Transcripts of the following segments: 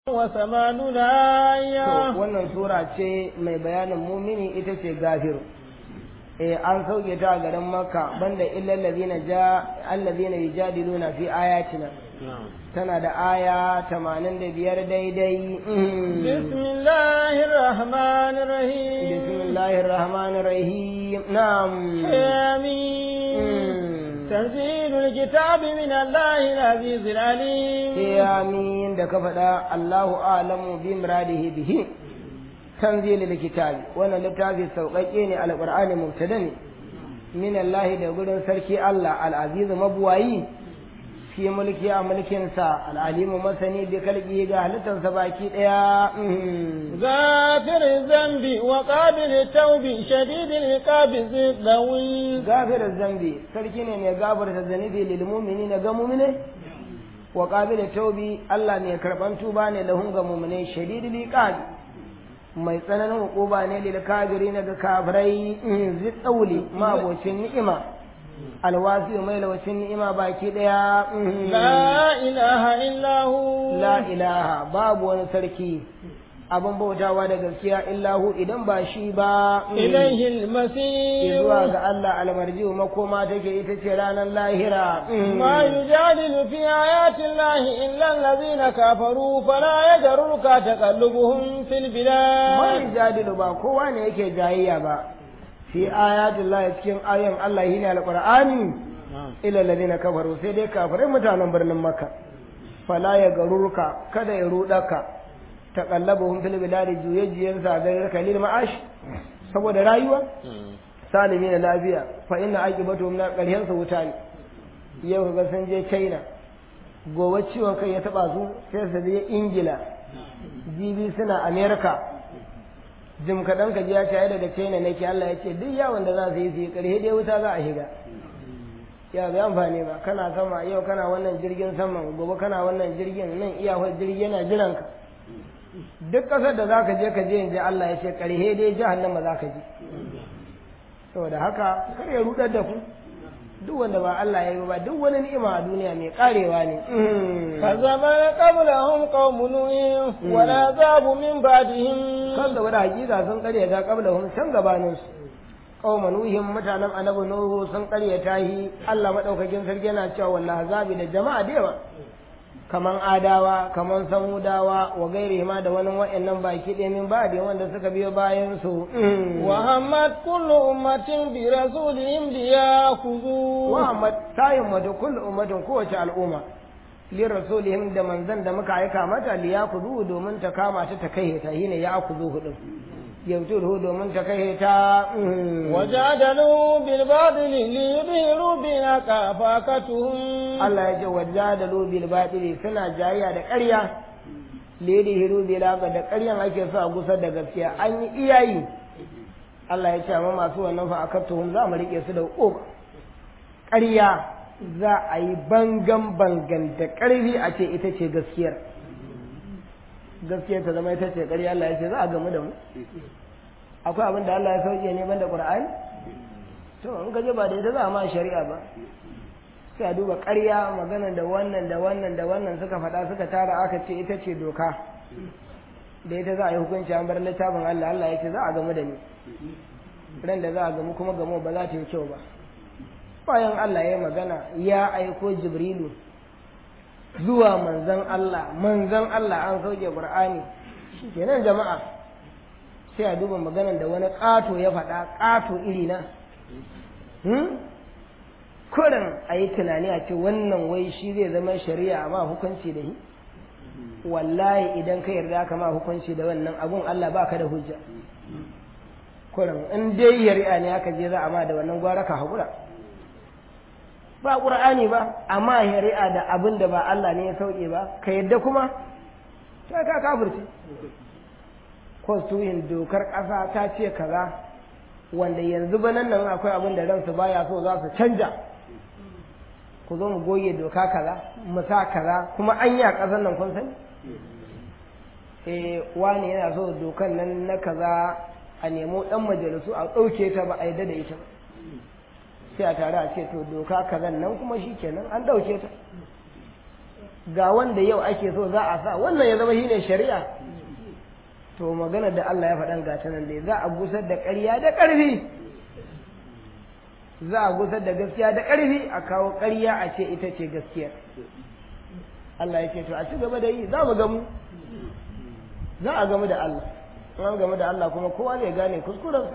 وثمانون To آية wannan sura ce mai bayanin mumini ita ce gafiru. Eh an sauke ta a garin Makka banda illal ladina ja alladina yujadiluna fi ayatina. Tana da aya 85 daidai. Mhm. بسم الله الرحمن الرحيم Bismillahir Rahmanir Rahim. Na'am. آمين Mm. تنزيل الكتاب من الله العزيز العليم amin da ka faɗa Allahu a'lamu bi muradihi bihi tanzilul kitabi wannan littafi sauƙaƙe ne alqur'ani mubtada ne min Allah da gurin sarki Allah al-aziz mabuwayi fi mulki a mulkin sa al-alimu masani bi kalbi ga halittarsa baki daya غافر الذنب وقابل التوب شديد العقاب ذي الطول gafir zambi sarki ne mai gafarta zanibi lil mu'minina ga mu'mine wa qabil taubi Allah mai karban tuba ne lahum ga mu'mine shadidul iqab mai tsananin hukuba ne lil kafirin ga kafirai zi tsauli mabocin ni'ima alwasi mai lawacin ni'ima baki daya لا إله إلا هو la ilaha babu wani sarki abin bautawa da gaskiya illahu idan ba shi ba إليه المسير zuwa ga Allah almarji makoma take ita ce ranar lahira ما يجادل في آيات الله إلا الذين كفروا فلا يجررك تقلبهم في البلاد mai jadilu ba kowa ne yake jayayya ba fi ayatul lahi cikin ayan Allah shine alqur'ani ila alladhina kafaru sai dai kafirai mutanen birnin makka fala ya garurka kada ya rudaka taqallabuhum fil biladi juyajiyan sa ga kalil ma'ash saboda rayuwa salimi na lafiya fa inna aqibatuhum na ƙarshen su wuta ne yau kaga sun je China gobe ciwon kai ya taba su sai su je Ingila jibi suna America jim kaɗan ka ji ya ce daga China nake Allah ya ce duk yawon da za su yi su yi ƙarshe dai wuta za a shiga ya bai amfani ba kana sama yau kana wannan jirgin saman gobe kana wannan jirgin nan iyawar jirgi yana jiran ka duk ƙasar da za ka je ka je in ji Allah ya ce ƙarshe dai jahannama za ka je saboda haka kar ya rudar da ku duk wanda ba Allah ya yi ba duk wani ni'ima a duniya mai karewa ne فزمن قبلهم قوم نوح والعذاب من بعدهم kan da wani hakika sun karyata qablahum can gabanin su qauma nuhin mutanen annabi nuhu sun karyata shi Allah madaukakin sarki yana cewa wallahi azabi da jama'a da yawa kaman adawa kaman samudawa wa gairi ma da wani wa'annan baki ɗaya min ba'di wanda suka biyo bayan su وهمت كل أمة برسولهم ليأخذوه Muhammad ta himmatu kullu ummatin kowace al'umma li rasulihim da manzan da muka aika mata li yakuzu domin ta kama ta ta kai ta shine ya akuzu hudun yautuhu domin ta kai ta وجادلوا بالباطل ليظهروا بنا كفاكتهم Allah ya ce wajadalu bil batili suna jayya da ƙarya li yudhiru bil haqa da ƙaryan ake so a gusar da gaskiya an yi iyayi Allah ya ce amma masu wannan fa akatuhum za mu rike su da uku ƙarya za a yi bangan bangan da ƙarfi a ce ita ce gaskiyar gaskiyar ta zama ita ce ƙarya Allah ya ce za a gamu da mu akwai abin da Allah ya sauke ne banda Qur'ani to in ka je ba da ita za a ma shari'a ba sai a duba ƙarya magana da wannan da wannan da wannan suka faɗa suka tara aka ce ita ce doka da ita za a yi hukunci an bar littafin Allah Allah ya ce za a gamu da ni ran da za a gamu kuma gamu ba za ta yi kyau ba bayan Allah ya magana ya aiko Jibrilu zuwa manzan Allah manzan Allah an sauke Qur'ani shikenan jama'a sai a duba maganan da wani ƙato ya faɗa ƙato iri na hmm? kurin a yi tunani a ce wannan wai shi zai zama shari'a ma hukunci da shi wallahi idan ka yarda ka ma hukunci da wannan abun Allah ba ka da hujja kurin in dai shari'a ne aka je za a ma da wannan gwara ka haƙura ba ƙur'ani ba amma shari'a da abin da ba Allah ne ya sauke ba ka yadda kuma ta ka kafirce constitution dokar ƙasa ta ce kaza wanda yanzu ba nan nan akwai abin da ransu baya so za su canja ku zo mu goge doka kaza mu sa kaza kuma an yi a ƙasar nan kun sani eh wani yana so dokan nan na kaza a nemo ɗan majalisu a ɗauke ta ba a yadda da ita ba sai a tare a ce to doka kazan nan kuma shi kenan an ɗauke ta ga wanda yau ake so za a sa wannan ya zama shine shari'a to magana da Allah ya faɗan gata nan dai za a gusar da ƙarya da ƙarfi za a gusar da gaskiya da ƙarfi a kawo ƙarya a ce ita ce gaskiya Allah ya ce to a ci gaba da yi za mu gamu za a gamu da Allah in an gamu da Allah kuma kowa zai gane kuskurensa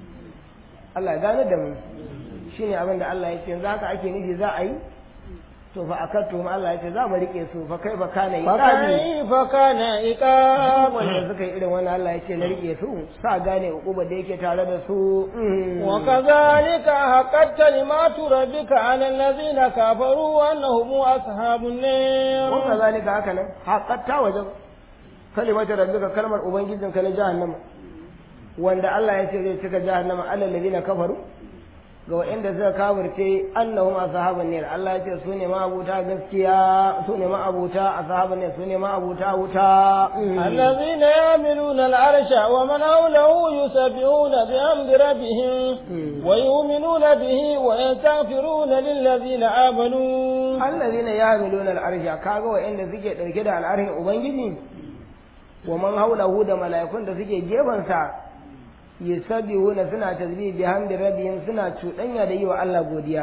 Allah ya gane da mu shine abin da Allah ya ce yanzu haka ake nufi za a yi to fa akattu ma Allah ya ce za mu rike su fa kai fa kana iqabi فكيف كان عقاب wanda suka yi irin wannan Allah ya ce na rike su sa gane uquba da yake tare da su وكذلك حقت كلمات ربك على الذين كفروا أنهم أصحاب النار wa kazalika haka nan haqqatta wajen kalimatu rabbika kalmar ubangijinka na jahannama wanda Allah ya ce zai cika jahannama alal ladina kafaru ga waɗanda suka kafirce annahum ashabun nar Allah ya ce su ne ma'abuta gaskiya su ne ma'abuta ashabun nar su ne ma'abuta wuta الذين يعملون العرش ومن حوله يسبحون بحمد ربهم ويؤمنون به ويستغفرون للذين آمنوا allazina yamiluna al'arsha kaga waɗanda suke ɗauke da al'arshin ubangiji wa man haulahu da mala'ikun da suke gefansa yusabbihuna suna tasbih bihamdi rabbihim suna cuɗanya da yi wa Allah godiya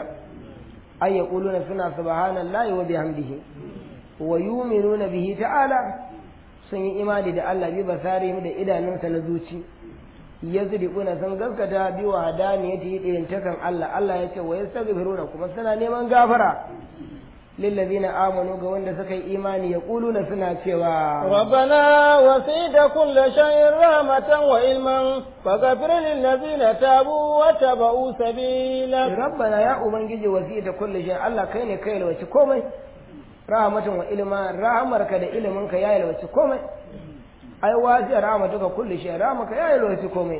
ay yaquluna suna subhanallahi wa bihamdihi wa yu'minuna bihi ta'ala sun yi imani da Allah bi basarihim da idanunsa na zuci yazdiquna sun gaskata bi wa hadaniyati ɗayan takan Allah Allah ya ce wa yastaghfiruna kuma suna neman gafara lillazina amanu ga wanda suka yi imani yaquluna suna cewa ربنا وسيد كل شيء رحمة وعلما فاغفر للذين تابوا واتبعوا سبيلك rabbana ya ubangiji wasita kulli shay Allah kai ne kai yalwaci komai rahmatan wa ilma rahmarka da iliminka ya yalwaci komai ai wasi rahmatuka kulli shay rahmaka ya yalwaci komai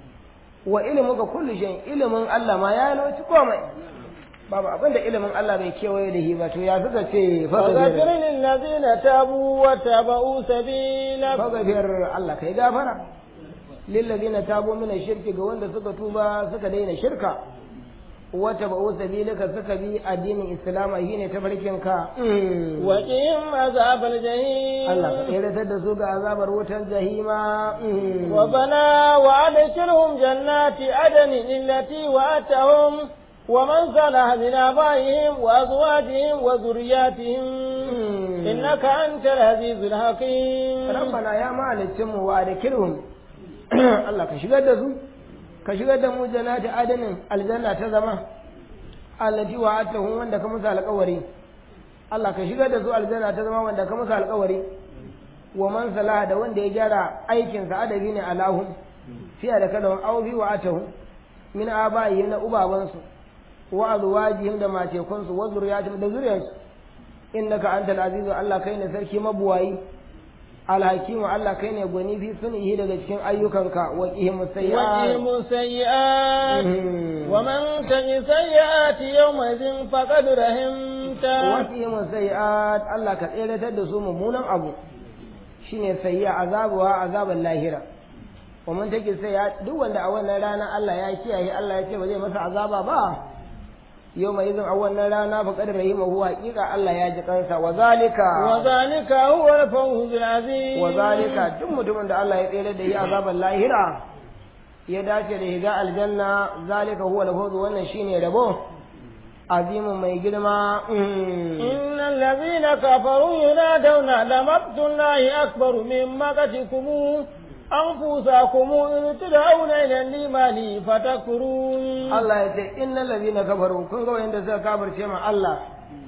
wa ilmuka kulli shay ilimin Allah ma ya yalwaci komai babu abin da ilimin Allah bai kewaye da shi ba to ya suka ce فاغفر للذين تابوا واتبعوا سبيلك fagafiyar Allah kai gafara lillazina tabu min shirki ga wanda suka tuba suka daina shirka wata ba'u sabilika suka bi addinin islama shine tafarkin ka وقهم عذاب الجحيم Allah ka tseratar da su ga azabar wutar jahima ربنا وأدخلهم جنات عدن التي وأتهم ومن صلح من آبائهم وأزواجهم وذرياتهم إنك أنت العزيز الحكيم rabbana ya mahalicin mu wa adkilhum Allah ka shigar da su ka shigar da mu jannati adanin aljanna ta zama allati wa'adtahum wanda ka musu alƙawari Allah ka shigar da su aljanna ta zama wanda ka musu alƙawari wa man salaha da wanda ya gyara aikin sa adabi ne alahum fi da kada aw bi wa'atuhum min abaihim na ubabansu wa azwajihim da matekunsu wa zuriyatihim da zuriyarsu innaka antal azizu Allah kai ne sarki mabuwayi alhakimu Allah kai ne gwani fi sunihi daga cikin ayyukanka wa qihim sayyi'at وقهم سيئات ومن تج سيئات يومئذ فقد wa رحمته qihim sayyi'at Allah ka tseratar da su mummunan abu shine sayyi'a azabuwa azaban lahira wa man take sayyi'at duk wanda a wannan rana Allah ya kiyaye Allah ya ce ba zai masa azaba ba yau mai izin a wannan rana fa kadar rahimahu haqiqa Allah ya ji kansa wa zalika وذلك هو الفوز العظيم wa zalika duk mutumin da Allah ya tsere da yi azaban lahira ya dace da shiga aljanna zalika huwa al-fawz wannan shine rabo azimin mai girma mm. إن الذين كفروا ينادون لمقت الله أكبر من مقتكم أنفسكم إن تدعون إلى الإيمان فتكفرون Allah ya ce innal ladina kafaru kun ga wanda suka kafirce ma Allah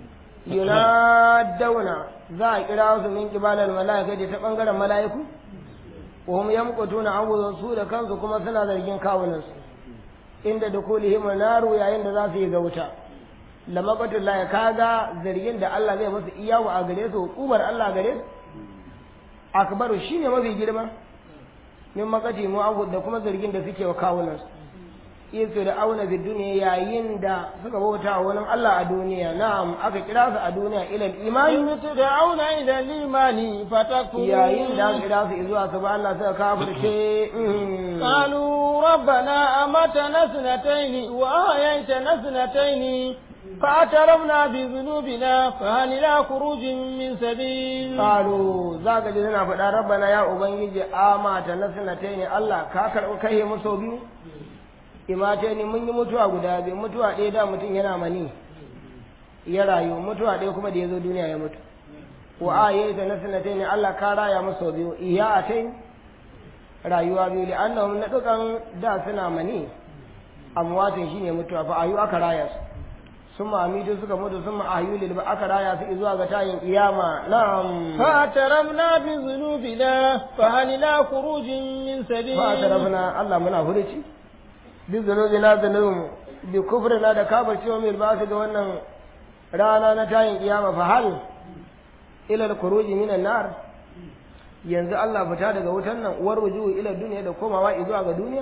yunadawna za a kira su min kibalal malaikati ta bangaren malaiku wa hum yamqutuna awuzan su da kansu kuma suna zargin kawunan su inda dukulihim naru yayin da za su yi gauta lamaqatul la kaga zargin da Allah zai musu iyawu a gare su hukumar Allah gare su akbaru shine mafi girma min makati mu da kuma zargin da suke wa kawunan su Yesu da auna fi duniya yayin da suka bauta wa wani Allah a duniya na'am aka kira su a duniya ilal imani إن تدعون إلى الإيمان فتكفرون yayin da aka kira su zuwa su ba Allah suka kafirce mm. قالوا ربنا أمتنا اثنتين وأحييتنا اثنتين فاعترفنا بذنوبنا فهل إلى خروج من سبيل qalu zaka ji suna faɗa rabbana ya ubangiji amata na sanataini Allah ka karɓi kai mu sau biyu imata ne mun yi mutuwa guda biyu mutuwa ɗaya da mutum yana mani ya rayu mutuwa ɗaya kuma da ya zo duniya ya mutu wa a yayi ta na sanataini Allah ka raya mu sau biyu iya a tai rayuwa biyu da annahum na dukan da suna mani amwatin shine mutuwa fa ayu aka raya su sun ma'amitu suka mutu sun ma'ayu lil aka raya su zuwa ga tayin kiyama na'am فاعترفنا بذنوبنا فهل إلى خروج من سبيل fa tarafna Allah muna furuci bi zunubina zunubin bi kufrina da kafircewa mai ba su ga wannan rana na tayin kiyama fa hal ila al-khuruj min an-nar yanzu Allah fita daga wutan nan uwar wujuhu ila duniya da komawa zuwa ga duniya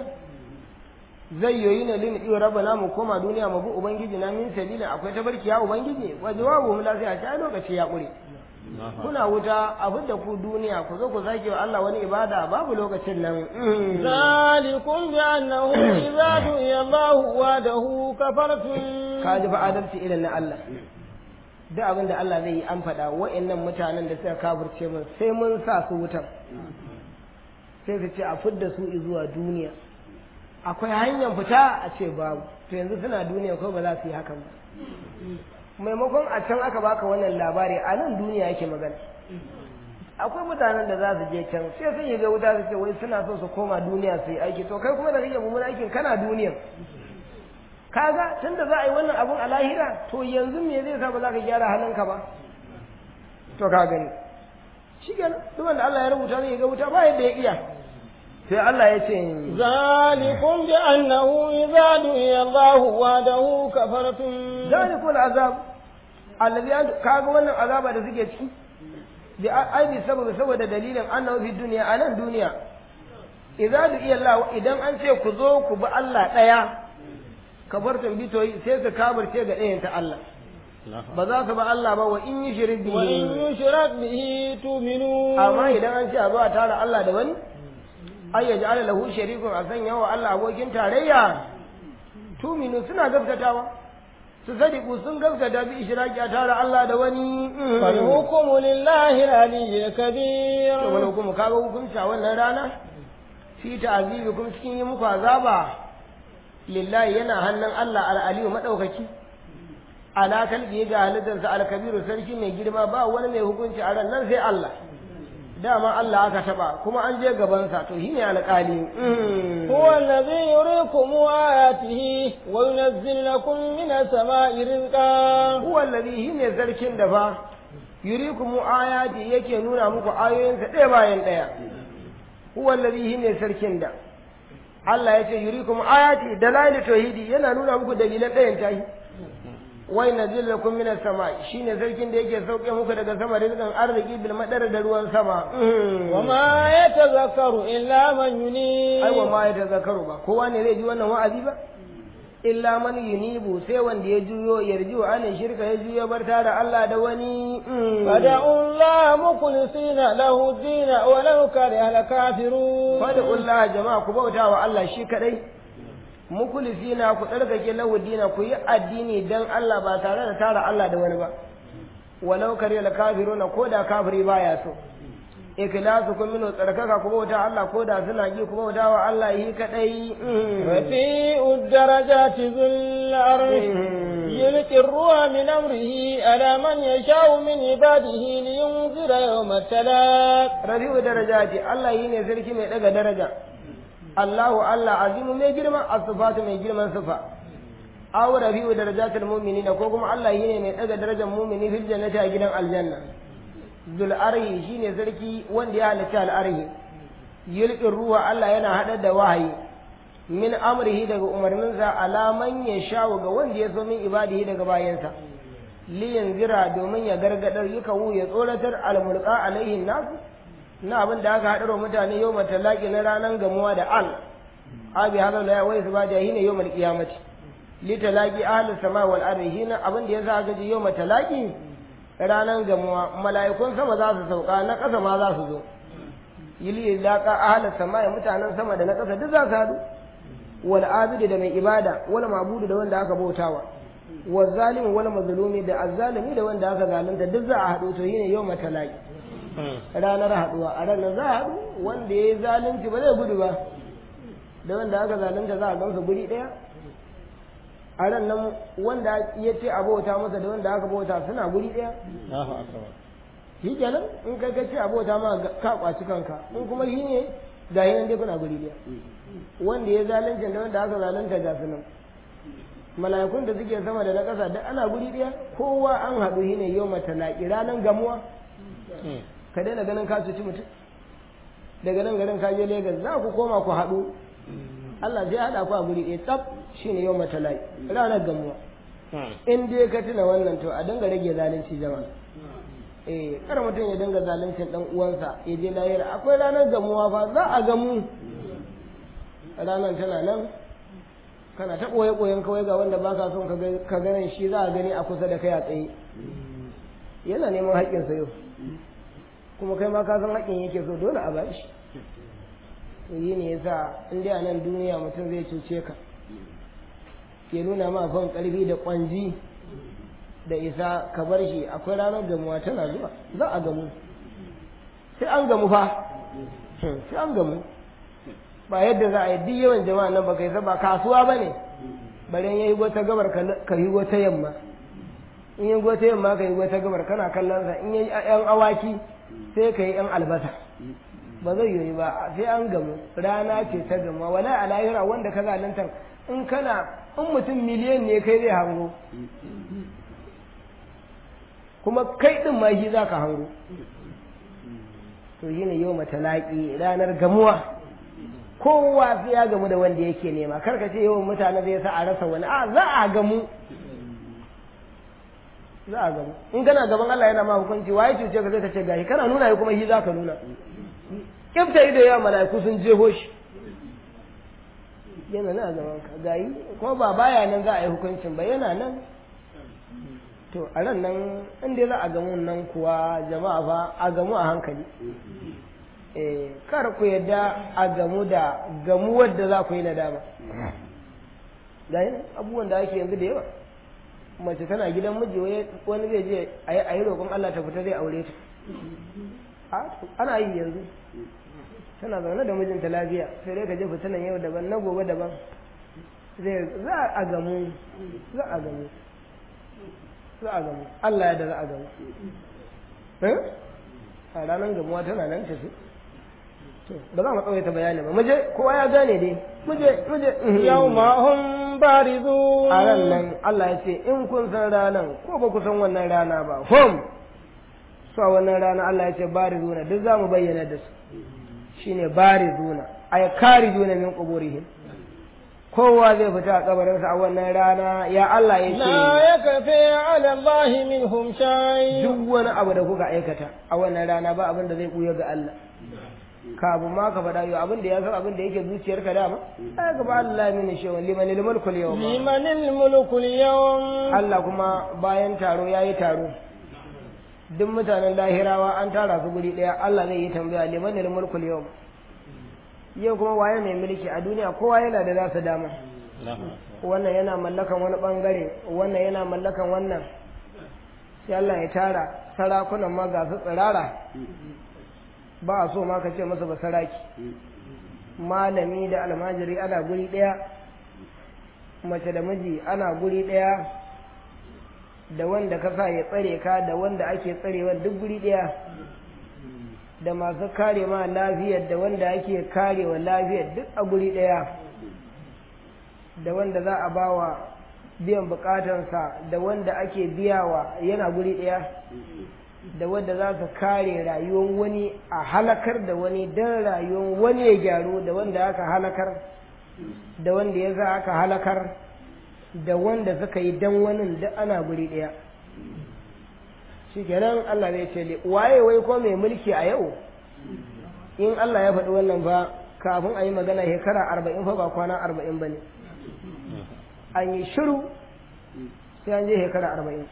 zai yoyi ne lin iyo rabbana mu koma duniya mu bi ubangiji na min sabilin akwai tabarki ya ubangiji wa jawabu mu lafiya ta lokaci ya kure kuna wuta a fidda ku duniya ku zo ku sake wa Allah wani ibada babu lokacin nan Mm. ذلكم بأنه إذا دعي الله وحده كفرتم ka ji fa adalci irin na Allah duk abin da Allah zai yi an faɗa wa'annan mutanen da suka kafirce mun sai mun sa su wutan sai su ce a fidda su zuwa duniya akwai hanyar fita a ce babu to yanzu suna duniya ko ba za su yi hakan ba maimakon a can aka baka wannan labari a nan duniya yake magana akwai mutanen da za su je can sai sun yi ga wuta su ce wai suna so su koma duniya su yi aiki to kai kuma da kake mummunan aikin kana duniya kaga tunda za a yi wannan abun a lahira to yanzu me zai sa ba za ka gyara halinka ba to ka gani shi kenan duk wanda Allah ya rubuta zai ga wuta ba yadda ya iya sai Allah ya ce ذلكم بأنه إذا دعي الله وحده كفرتم zalikul azab allazi an kaga wannan azaba da suke ciki bi aibi saboda saboda dalilin annahu fi dunya anan duniya idza du'iya Allah idan an ce ku zo ku bi Allah daya kafartun bitoyi sai su kabarce ga ɗayan ta Allah ba za su ba Allah ba wa in yi shirik وإن bihi يشرك به تؤمنون amma idan an ce a zo a tara Allah da wani ay yaj'ala lahu sharikun a sanya wa Allah abokin tarayya tuminu suna gaskatawa su sadiku sun gaskata bi ishraki a tara Allah da wani فالحكم لله العلي الكبير to wani hukumu kaga hukunci a wannan rana fi ta'azibikum cikin yi muku azaba lillahi yana hannun Allah al-aliyu madaukaki ala kalbi ga halittarsa al-kabiru sarki mai girma ba wani mai hukunci a ran nan sai Allah dama Allah aka taba kuma an je gabansa to shine alƙali هو الذي يريكم آياته وينزل لكم من السماء رزقا huwa alladhi shine sarkin da fa yurikum ayati yake nuna muku ayoyinsa ɗaya bayan ɗaya huwa alladhi shine sarkin da Allah ya ce yurikum ayati dalail tauhidi yana nuna muku dalilan ɗayan tahi wai nazil lakum minas sama shine sarkin da yake sauke muku daga sama rizqan arziki bil madar da ruwan sama وما يتذكر إلا من ينيب ai wa ma ya tazakaru ba kowa ne zai ji wannan wa'azi ba illa man yunibu sai wanda ya juyo yarji wa anin shirka ya juyo bar tara Allah da wani فدعوا الله مخلصين له الدين ولو كره الكافرون fada'ullah jama'a ku bauta wa Allah shi kadai mukhlisina ku tsarkake lahu dina ku yi addini dan Allah ba tare da tara Allah da wani ba walau kare la kafiruna ko da kafiri baya so ikhlasu kun minu tsarkaka ku bauta Allah ko da suna ji ku bauta wa Allah yi kadai رفيع الدرجات ذو العرش يلقي الروح من أمره على من يشاء من عباده لينذر يوم التلاق rafi'u darajati Allah yi ne sarki mai daga daraja Allahu Allah azimu mai girma as-sifatu mai girman sifa aw rafi'u darajatil mu'minina ko kuma Allah yi ne mai daga darajar mu'mini fil jannati a gidan aljanna zul arhi shine sarki wanda ya halitta al arhi yulqi ruwa Allah yana hada da wahayi min amrihi daga umarninsa alaman ya shawo ga wanda ya so min ibadihi daga bayansa liyan zira domin ya gargadar yuka wu ya tsoratar almulqa alaihin nasu na abin da aka haɗarwa mutane yau matalaki na ranar gamuwa da al abi hada la wai su ba da hina yau mal qiyamati li talaqi ahli sama wal ardi hina abin da yasa aka ji yau matalaki ranar gamuwa mala'ikun sama za su sauka na ƙasa ma za su zo yili laqa ahli sama mutanen sama da na ƙasa duk za su haɗu wal abidi da mai ibada wal mabudu da wanda aka bautawa wa zalimu wal mazlumi da azzalimi da wanda aka zalunta duk za a haɗu to shine yau matalaki ranar haɗuwa a ranar za a haɗu wanda ya yi zalunci ba zai gudu ba da wanda aka zalunta za a gansu guri ɗaya a ran nan wanda ya ce a bauta masa da wanda aka bauta suna guri ɗaya shi kenan in kai ka ce a bauta ma ka kwaci kanka in kuma shi ne ga yi nan dai kuna guri ɗaya wanda ya zalunci da wanda aka zalunta ga su nan mala'ikun da suke sama da na ƙasa duk ana guri ɗaya kowa an haɗu shi ne yau matalaki ranar gamuwa ka daina ganin ka cuci mutum daga nan garin ka je Legas za ku koma ku haɗu Allah zai haɗa ku a guri ɗaya tsaf shine yau matalai ranar gamuwa in dai ka tuna wannan to a dinga rage zalunci jama'a eh kar mutum ya dinga zaluncin dan uwansa ya je lahira akwai ranar gamuwa fa za a gamu ranar tana nan kana ta ɓoye ɓoyen kawai ga wanda ba ka son ka ganin shi za a gani a kusa da kai a tsaye yana neman haƙƙinsa yau kuma kai ma ka san haƙƙin yake so dole a bashi to yi ne yasa in dai a nan duniya mutum zai cuce ka ke nuna ma fan ƙarfi da ƙwanji da isa ka bar shi akwai ranar gamuwa tana zuwa za a gamu sai an gamu fa sai an gamu ba yadda za a yi duk yawan jama'a nan ba kai ba kasuwa ba ne bari ya yi wata gabar ka yi wata yamma in yi wata yamma ka yi wata gabar kana kallon sa in yi yan awaki sai ka yi yan albasa ba zai yi ba sai an gamu rana ce ta gama wala a lahira wanda ka zalunta in kana in mutum miliyan ne kai zai hango kuma kai din ma shi za ka hango to shi ne yau matalaki ranar gamuwa kowa sai ya gamu da wanda yake nema kar ka ce yawan mutane zai sa a rasa wani a za a gamu za a gamu in kana gaban Allah yana ma hukunci waye cuce ka zai ka ce gashi kana nuna shi kuma shi za ka nuna kifta ido yawa mala'iku sun jeho shi yana nan a gaban ka gayi kuma ba baya nan za a yi hukuncin ba yana nan to a ran nan in dai za a gamu nan kuwa jama'a fa a gamu a hankali eh kar ku yadda a gamu da gamuwar da za ku yi nadama gayi abubuwan da ake yanzu da yawa mace tana gidan miji wani zai je a yi roƙon Allah ta fita zai aure ta ana yi yanzu tana zaune da mijinta lafiya sai dai ka je fitinan yau daban na gobe daban zai za a gamu za a gamu za a gamu Allah ya da za a gamu a ranar gamuwa tana nan tafi ba za mu tsawaita bayani ba muje kowa ya gane dai muje muje yawma hum barizu a ran nan Allah ya ce in kun san ranan ko ba ku san wannan rana ba hum su a wannan rana Allah ya ce barizuna duk za mu bayyana da su shine barizuna ay karijuna min quburihim kowa zai fita a kabarinsa a wannan rana ya Allah ya ce la yakfi ala Allah minhum shay duk wani abu da kuka aikata a wannan rana ba abin da zai buya ga Allah kafin ma ka faɗa yau abin da ya san abin da yake zuciyarka dama ai ga ba Allah min shay'un liman al-mulku al-yawm liman al-mulku al-yawm Allah kuma bayan taro yayi taro duk mutanen lahirawa an tara su guri daya Allah zai yi tambaya liman al-mulku al-yawm yau kuma waye mai mulki a duniya kowa yana da nasa dama wannan yana mallakan wani bangare wannan yana mallakan wannan sai Allah ya tara sarakunan ma ga su tsirara ba a so ma ka ce masa ba saraki malami da almajiri ana guri ɗaya mace da miji ana guri ɗaya da wanda ka sa ya tsare ka da wanda ake tsarewa duk guri ɗaya da masu kare ma lafiyar da wanda ake karewa lafiyar duk a guri ɗaya da wanda za a bawa biyan bukatansa da wanda ake biyawa yana guri ɗaya da wanda za su kare rayuwar wani a halakar da wani don rayuwar wani ya gyaru da wanda aka halakar da wanda ya za aka halakar da wanda suka yi don wani da ana guri ɗaya shi kenan Allah zai ce waye wai ko mai mulki a yau in Allah ya faɗi wannan ba kafin a yi magana shekara arba'in fa ba kwana arba'in ba ne an yi shiru sai an je shekara arba'in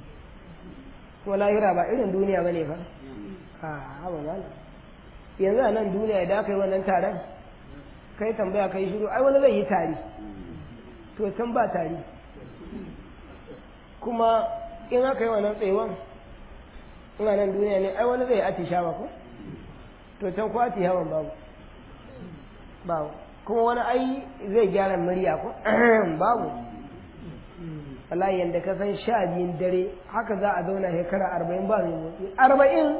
kuma lahira ba irin duniya ba ne fa a haɓa mana yanzu a nan duniya idan aka yi wannan taron kai tambaya kai shiru ai wani zai yi tari to can ba tari kuma in aka yi wannan tsayuwan ina nan duniya ne ai wani zai atishawa ko to can ko atishawan babu babu kuma wani ai zai gyara murya ko babu wallahi yanda ka san sha biyun dare haka za a zauna shekara arba'in ba mai motsi arba'in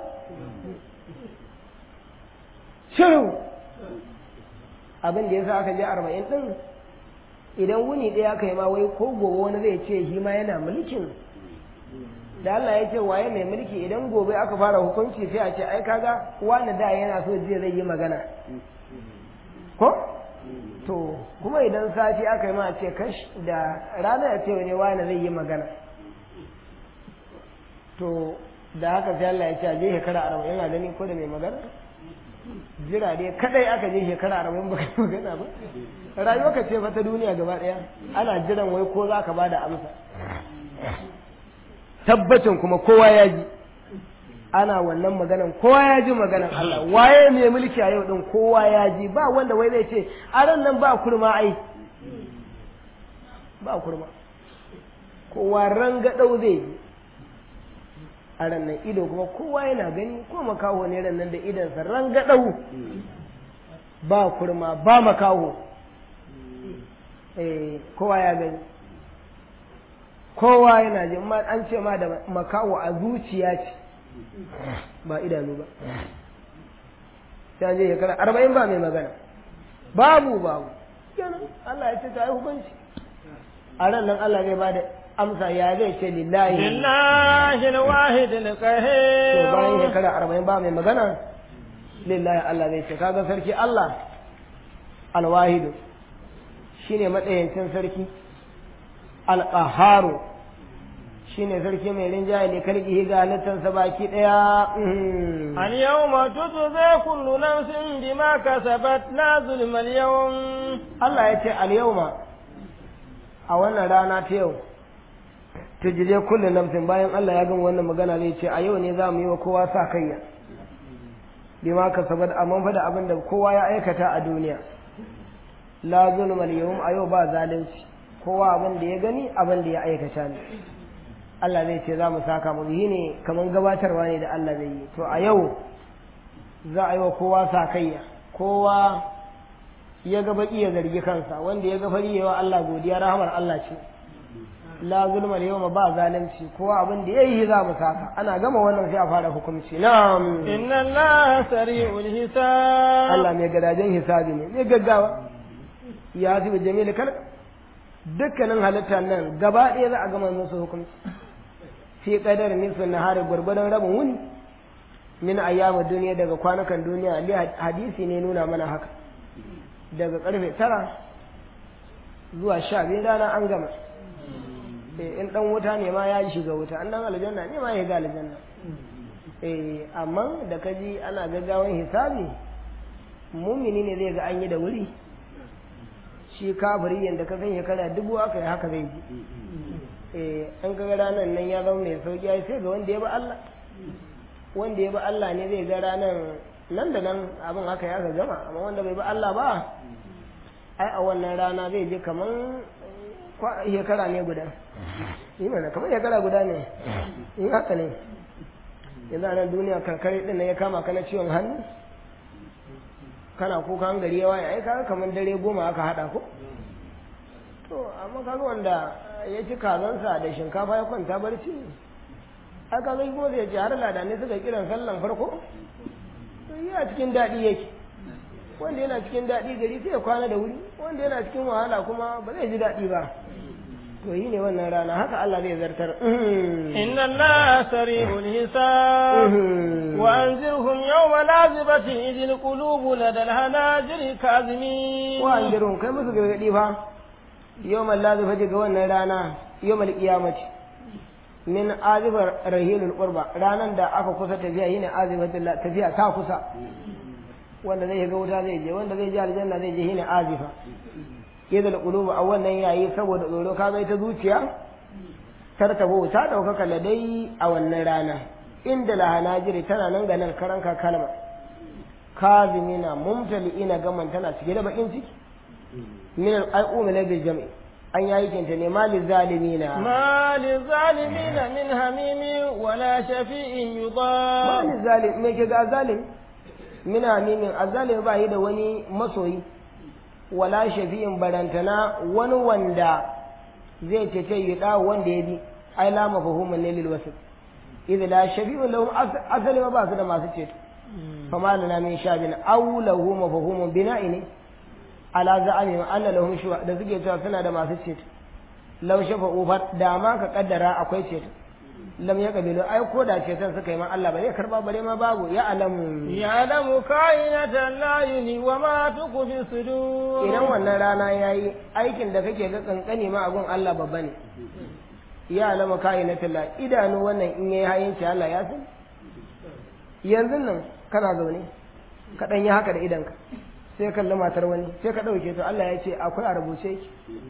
shiru abin da ya sa aka je arba'in din idan wuni ɗaya aka yi ma wai ko gobe wani zai ce shi ma yana mulkin da Allah ya ce waye mai mulki idan gobe aka fara hukunci sai a ce ai kaga wani da yana so jiya zai yi magana ko to kuma idan safi aka yi ma a ce kash da rana ya ce wani wani zai yi magana to da haka sai Allah ya ce a je shekara arba'in a gani ko da mai magana jira dai kadai aka je shekara arba'in baka magana ba rayuwa ka ce ta duniya gaba daya ana jiran wai ko za ka ba da amsa tabbacin kuma kowa ya ji ana wannan maganan kowa ya ji maganan Allah waye mai mulki a yau din kowa ya ji ba wanda wai zai ce a ran nan ba kurma ai ba kurma kowa ranga dau zai yi a ran nan ido kuma kowa yana gani ko makaho ne ran nan da idansa ranga dau ba kurma ba makaho eh kowa ya gani kowa yana ji ma an ce ma da makawo a zuciya ce ba idanu ba sai je shekara arba'in ba mai magana babu babu kenan Allah ya ce ta yi hukunci a ran nan Allah zai bada amsa ya zai ce lillahi lillahi alwahid to alqahhar bayan shekara arba'in ba mai magana lillahi Allah zai ce kaga sarki Allah alwahidu shine matsayancin sarki alƙaharu shi ne sarki mai rinjaye ne karki ga halittarsa baki ɗaya اليوم تجزى كل نفس بما كسبت لا ظلم اليوم Allah ya ce al-yawma a wannan rana ta yau tujide kullu nafsin bayan Allah ya gama wannan magana zai ce a yau ne za mu yi wa kowa sa kayya bima kasabat amma fa da abin da kowa ya aikata a duniya la zulmal yawm a yau ba zalunci kowa abin da ya gani abin da ya aikata ne Allah zai ce za mu saka mu yi ne kamar gabatarwa ne da Allah zai yi to a yau za a yi wa kowa sakayya kowa ya ga baki ya zargi kansa wanda ya ga fari yawa Allah godiya rahamar Allah ce la zulma yawma ba zalunci kowa abin da yayi za mu saka ana gama wannan sai a fara hukunci na'am إن الله سريع الحساب Allah mai gadajen hisabi ne mai gaggawa ya zuba jamil kal dukkanin halitta nan gaba ɗaya za a gama musu hukunci fi qadar nisfin nahari gurgurdan rabin wuni min ayyama duniya daga kwanukan duniya li hadisi ne nuna mana haka daga karfe tara zuwa sha biyu rana an gama eh in dan wuta ne ma ya shiga wuta an dan aljanna ne ma ya ga aljanna eh amma da kaji ana gaggawan hisabi mumini ne zai ga an yi da wuri shi kafiri yanda ka san shekara dubu aka yi haka zai ji eh an kaga ranar nan ya zama mai sauki ai sai ga wanda ya bi Allah wanda ya bi Allah ne zai ga ranar nan da nan abin haka ya gama amma wanda bai bi Allah ba ai a wannan rana zai je kaman kwa- shekara ne guda yi mana kamar shekara guda ne in haka ne yanzu a nan duniya karkare din nan ya kama ka na ciwon hannu kana kuka an gari yawa ai kaga kamar dare goma aka hada ko to amma kaga wanda ya ci kazansa da shinkafa ya kwanta barci ai kaga kuma zai ce har ladanai suka kiran sallan farko to yi a cikin daɗi yake wanda yana cikin daɗi gari sai ya kwana da wuri wanda yana cikin wahala kuma ba zai ji daɗi ba to yi ne wannan rana haka Allah zai zartar إن الله سريع الحساب وأنذرهم يوم لازبة إذ القلوب لدى الهناجر كاظمين wa an jirun kai musu gargaɗi fa yau mallazi fa ga wannan rana yau mal kiyamati min azibar rahilul qurba ranan da aka kusa tafiya yine azibatul tafiya ta kusa wanda zai ga wuta zai je wanda zai je aljanna zai je yine azifa idal qulubu a wannan yayi saboda tsoro ka bai ta zuciya tartabo ta daukaka ladai a wannan rana inda lahanajiri tana nan ga nan karanka kalma kazimina mumtali'ina gaman tana cike da bakin ciki min al-umma bil jam'i an yi aikinta ne malin zalimina ما للظالمين من هميم ولا شفيع يطاع malin zalim me ke ga zalim mina mimin azalim ba yi da wani masoyi wala shafi'in barantana wani wanda zai cece yi da wanda ya bi ai la mafahuman ne lil wasit idza la shafi'un lahum asali ma ba su da masu ceto fa ma lana min shabin aw lahu mafahumun bina'i ne ala za'ami anna lahum shuwa da suke cewa suna da masu ceto law shafa'u fa da ma ka kaddara akwai ceto lam ya kabilu ai ko da ceton suka yi ma Allah ba zai karba bare ma babu ya alamu يعلم كائنة الأعين وما تخفي الصدور idan wannan rana yayi aikin da kake ga kankani ma abun Allah babba ne ya alama kainatul la idanu wannan in yayi hayinci Allah ya san yanzu nan kana zaune ka dan yi haka da idanka sai kalli matar wani sai ka dauke to Allah ya ce akwai a rubuce ki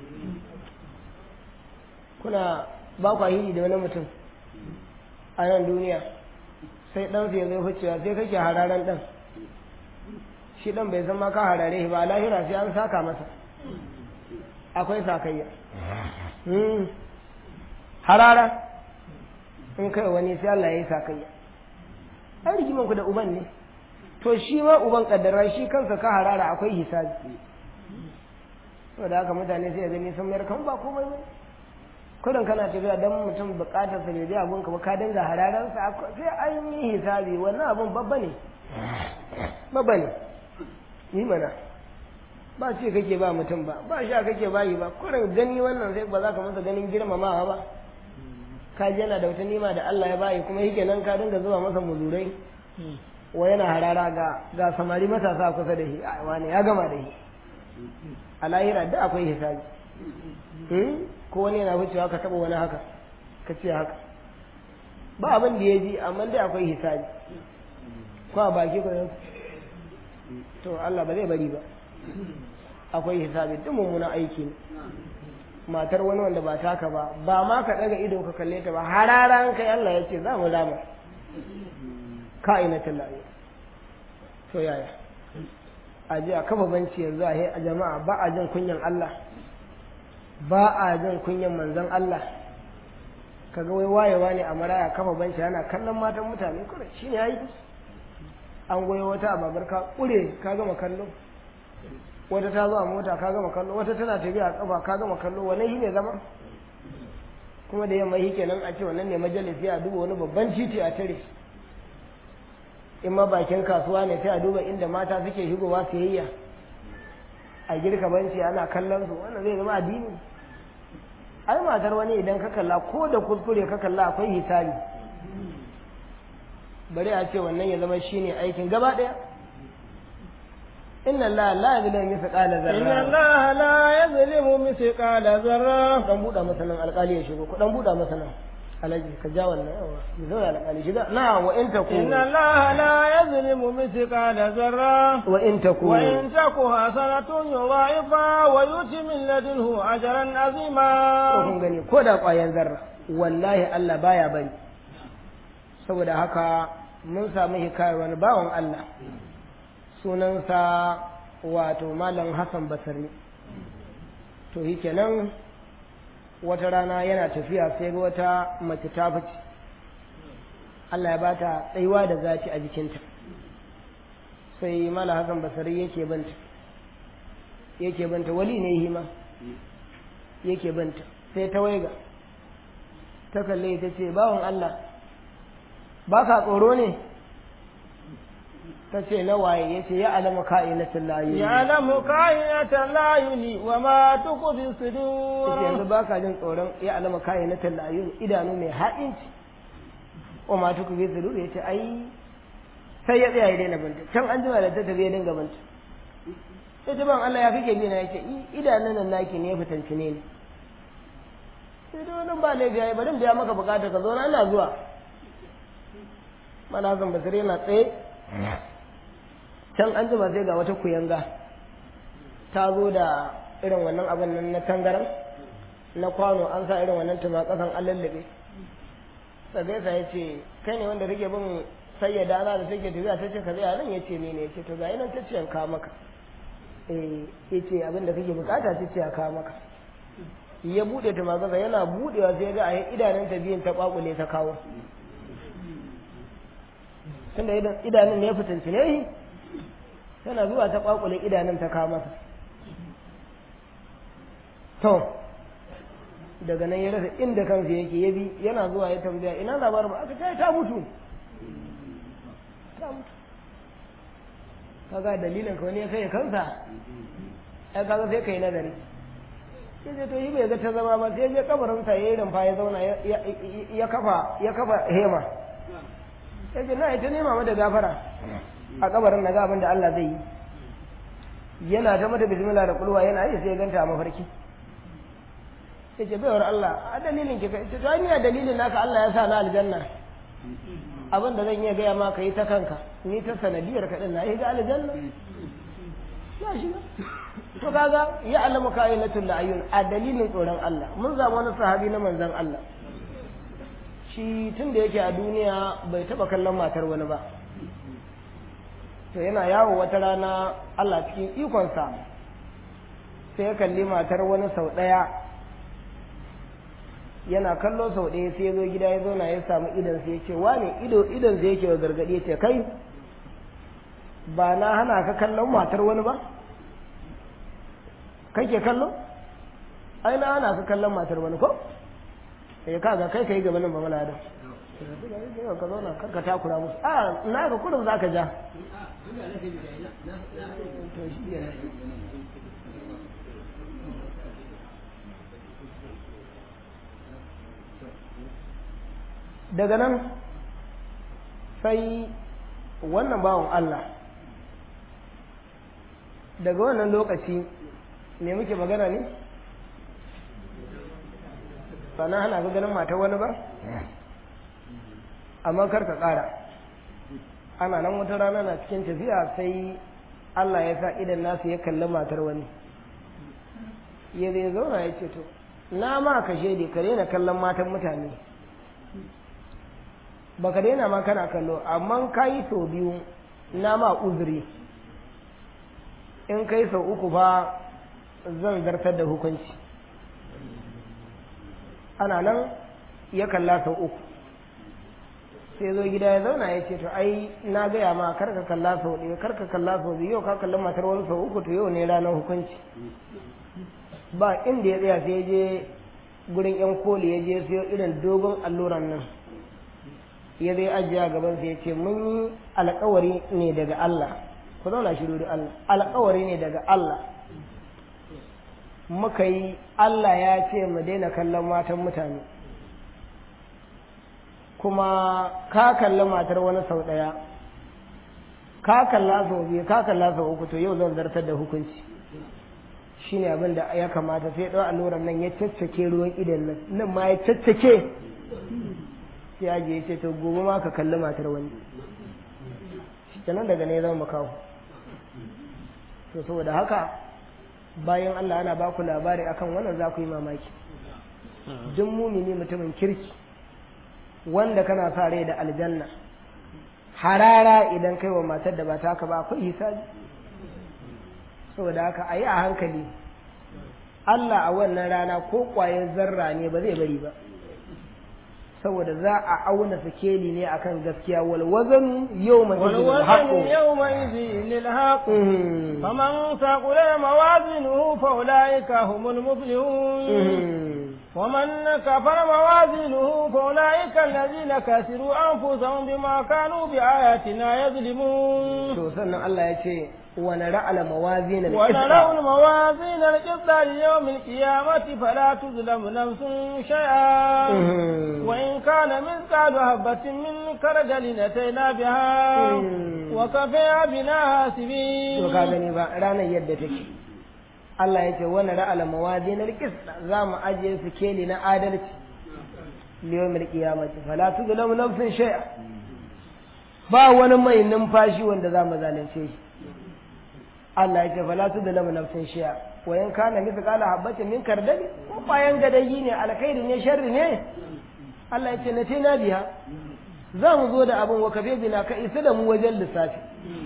kuna ba kwa hiri da wani mutum a nan duniya sai ɗansu ya zai wucewa sai kake hararen ɗan shi ɗan bai san ma ka harare shi ba a lahira sai an saka masa akwai sakayya Hmm. harara in kai wani sai Allah ya yi sakayya ai rigiman ku da uban ne to shi ma uban kaddara shi kansa ka harara akwai hisabi saboda haka mutane sai ya gani sun mayar kan ba komai ba kudin kana tafiya dan mutum bukatar sa bai abun ka ba ka dinga hararan sa sai an yi hisabi wannan abun babba ne babba ne yi mana ba ce kake ba mutum ba ba sha kake bayi ba kurin gani wannan sai ba za ka masa ganin girmamawa ba ka ji yana da wata nima da Allah ya bayi kuma yake nan ka dinga zuwa masa muzurai wa yana harara ga ga samari matasa kusa da shi a wani ya gama da shi a lahira da akwai hisabi ko wani yana wucewa ka taba wani haka ka ce haka ba abin da ya ji amma dai akwai hisabi ko a baki ko yau to Allah ba zai bari ba akwai hisabi duk mummunan aiki ne matar wani wanda ba taka ba ba ma ka daga ido ka kalle ta ba hararan kai Allah ya ce za mu rama ka'inatul lahi to yaya a ji a kafa banci yanzu a jama'a ba a jin kunyan Allah ba a jin kunyan manzon Allah kaga wai wayewa ne a maraya kafa banci ana kallon matan mutane kure shi ne yayi an goyo wata a babar ka kure ka gama kallo wata ta zo a mota ka gama kallo wata tana tafiya a kafa ka gama kallo wannan shi ne zama kuma da yamma shi kenan a ce wannan ne majalisi a duba wani babban titi a tare in ma bakin kasuwa ne sai a duba inda mata suke shigowa siyayya a girka banci ana kallon su wannan zai zama addini ai matar wani idan ka kalla ko da kuskure ka kalla akwai hisabi bari a ce wannan ya zama shine aikin gaba daya inna allaha la yuzlimu mithqala zarra inna allaha la yuzlimu mithqala zarra dan buda masa nan alƙali ya shigo ku dan buda masa nan alaji ka ja wannan yawa mu zo alƙali shiga na wa in taku inna allaha la yuzlimu mithqala zarra wa in taku wa in taku hasanatun yudha'ifa wa yuti min ladunhu ajran azima ko kun gani ko da ƙwayan zarra wallahi Allah baya bari saboda haka mun samu hikayar wani bawan Allah sunansa wato malam Hassan Basri to shi kenan wata rana yana tafiya sai ga wata mace ta fice Allah ya bata tsayuwa da zaci a jikinta sai malam Hassan Basri yake banta yake banta wali ne hima yake banta sai ta waiga ta kalle ta ce bawan Allah ba ka tsoro ne ta ce na waye ya ce ya alama ka'inatin layu ya alamu ka'inatan layuni wa ma tuku fi ya ce sudur yanzu ba ka jin tsoron ya alama ka'inatin layu idanu mai haɗinci wa ma tuku fi sudur ya ce ai sai ya tsaya ya daina banta can an jima da ta tafi ya dinga banta sai ta ban Allah ya kake bi na ya ce idanun nan naki ne ya fitanci ne sai dai wani ba laifi ya yi bari in biya maka bukata ka zo na ina zuwa mana zan basire yana tsaye can an jima sai ga wata kuyanga ta zo da irin wannan abin nan na tangaran na kwano an sa irin wannan tuma kasan an lallabe sai sa ya ce kai ne wanda kake bin sayyada ana da take tafiya ta ce ka zai nan ya ce ne ne ya ce to ga nan ta ce an kawo maka eh ya ce abin da kake bukata ta ce a kawo maka ya buɗe ta magana yana buɗewa sai ga a idanun ta biyun ta kwakule ta kawo tunda idanun ne ya fitinci ne tana zuwa ta kwakule idanun ta kawo masa to daga nan ya rasa inda kansa yake ya bi yana zuwa ya tambaya ina labarin ba aka ce ta mutu ta mutu kaga dalilin ka wani ya kai kansa ai kaga sai kai nazari sai je to yi bai ga ta zama ba sai je kabarin sa yayin rumfa ya zauna ya kafa ya kafa hema sai je na ita nema mata gafara a kabarin na ga abin da Allah zai yi yana ta mata bismillah da kulwa yana yi sai ganta a mafarki sai ce baiwar Allah a dalilin ki kai to ni a dalilin naka Allah ya sa na aljanna abin da zan iya gaya ma ka yi ta kanka ni ta sanadiyar ka din na yi ga aljanna ya shiga to kaga ya alama ka'ilatul ayun a dalilin tsoron Allah mun zama wani sahabi na manzon Allah shi tun da yake a duniya bai taba kallon matar wani ba to yana yawo wata rana Allah cikin ikonsa sai ya kalli matar wani sau ɗaya yana kallo sau ɗaya sai ya zo gida ya zauna ya samu idan sai ya ce wane ido idan sai yake wa gargaɗi ya ce kai ba na hana ka kallon matar wani ba kai ke kallo ai na hana ka kallon matar wani ko sai kaga kai kai gaba nan ba mala da ka zauna kar ka takura musu a na ka kurum za ka ja daga nan sai wannan bawan Allah daga wannan lokaci me muke magana ne sana hana ga ganin mata wani ba amma kar ka ƙara ana nan wata rana na cikin tafiya sai Allah ya sa idan nasu ya kalli matar wani ya zai zauna ya ce to na ma ka shaidi ka daina kallon matan mutane baka daina ma kana kallo amma ka yi sau biyu na ma uzuri in kai sau uku ba zan zartar da hukunci ana nan ya kalla sau uku sai zo gida ya zauna ya ce to ai na gaya ma kar ka kalla sau ɗaya kar ka kalla sau biyu yau ka kalli matar wani sau uku to yau ne ranar hukunci ba inda ya tsaya sai je gurin yan koli ya je sai irin dogon alluran nan ya zai ajiye a gaban sai ya ce mun yi alkawari ne daga Allah ku zauna shiru da Allah alkawari ne daga Allah muka yi Allah ya ce mu daina kallon matan mutane kuma ka kalli matar wani sau ɗaya ka kalla sau biyu ka kalla sau uku to yau zan zartar da hukunci shine abin da ya kamata sai ɗau alluran nan ya caccake ruwan idan nan nan ma ya caccake sai ya je ce to gobe ma ka kalli matar wani kenan daga ne zama makawo to saboda haka bayan Allah ana ba ku labari akan wannan za ku yi mamaki duk mumini mutumin kirki wanda kana sa rai da aljanna harara idan kai wa matar da ba ta haka ba akwai hisabi saboda haka a yi a hankali Allah a wannan rana ko ƙwayar zarra ne ba zai bari ba saboda za a auna sikeli ne akan gaskiya wal wazan yawma والوزن يومئذ للحق فمن ثقل موازينه فأولئك هم المفلحون ومن كفر موازينه فأولئك الذين كسروا أنفسهم بما كانوا بآياتنا يظلمون to sannan Allah ya ce wa nara'ala mawazin ونرى الموازين القسط ليوم القيامة فلا تظلم نفس شيئا وإن كان مثقال حبة من خردل أتينا بها وكفى بنا حاسبين to ka gani ba ranar yadda take Allah ya ce wa nara'ala mawazin alqist za mu ajiye su keli na adalci liyawmil qiyamati fala tuzlamu nafsun shay'a ba wani mai numfashi wanda za mu zalunce shi Allah ya ce fala tu da lamu nafsin shiya wa in kana mithqala habatin min kardali ko bayan gadayi ne alkhairi ne sharri ne Allah ya ce na tina biya za mu zo da abin wa kafe bina ka isa da mu wajen lissafi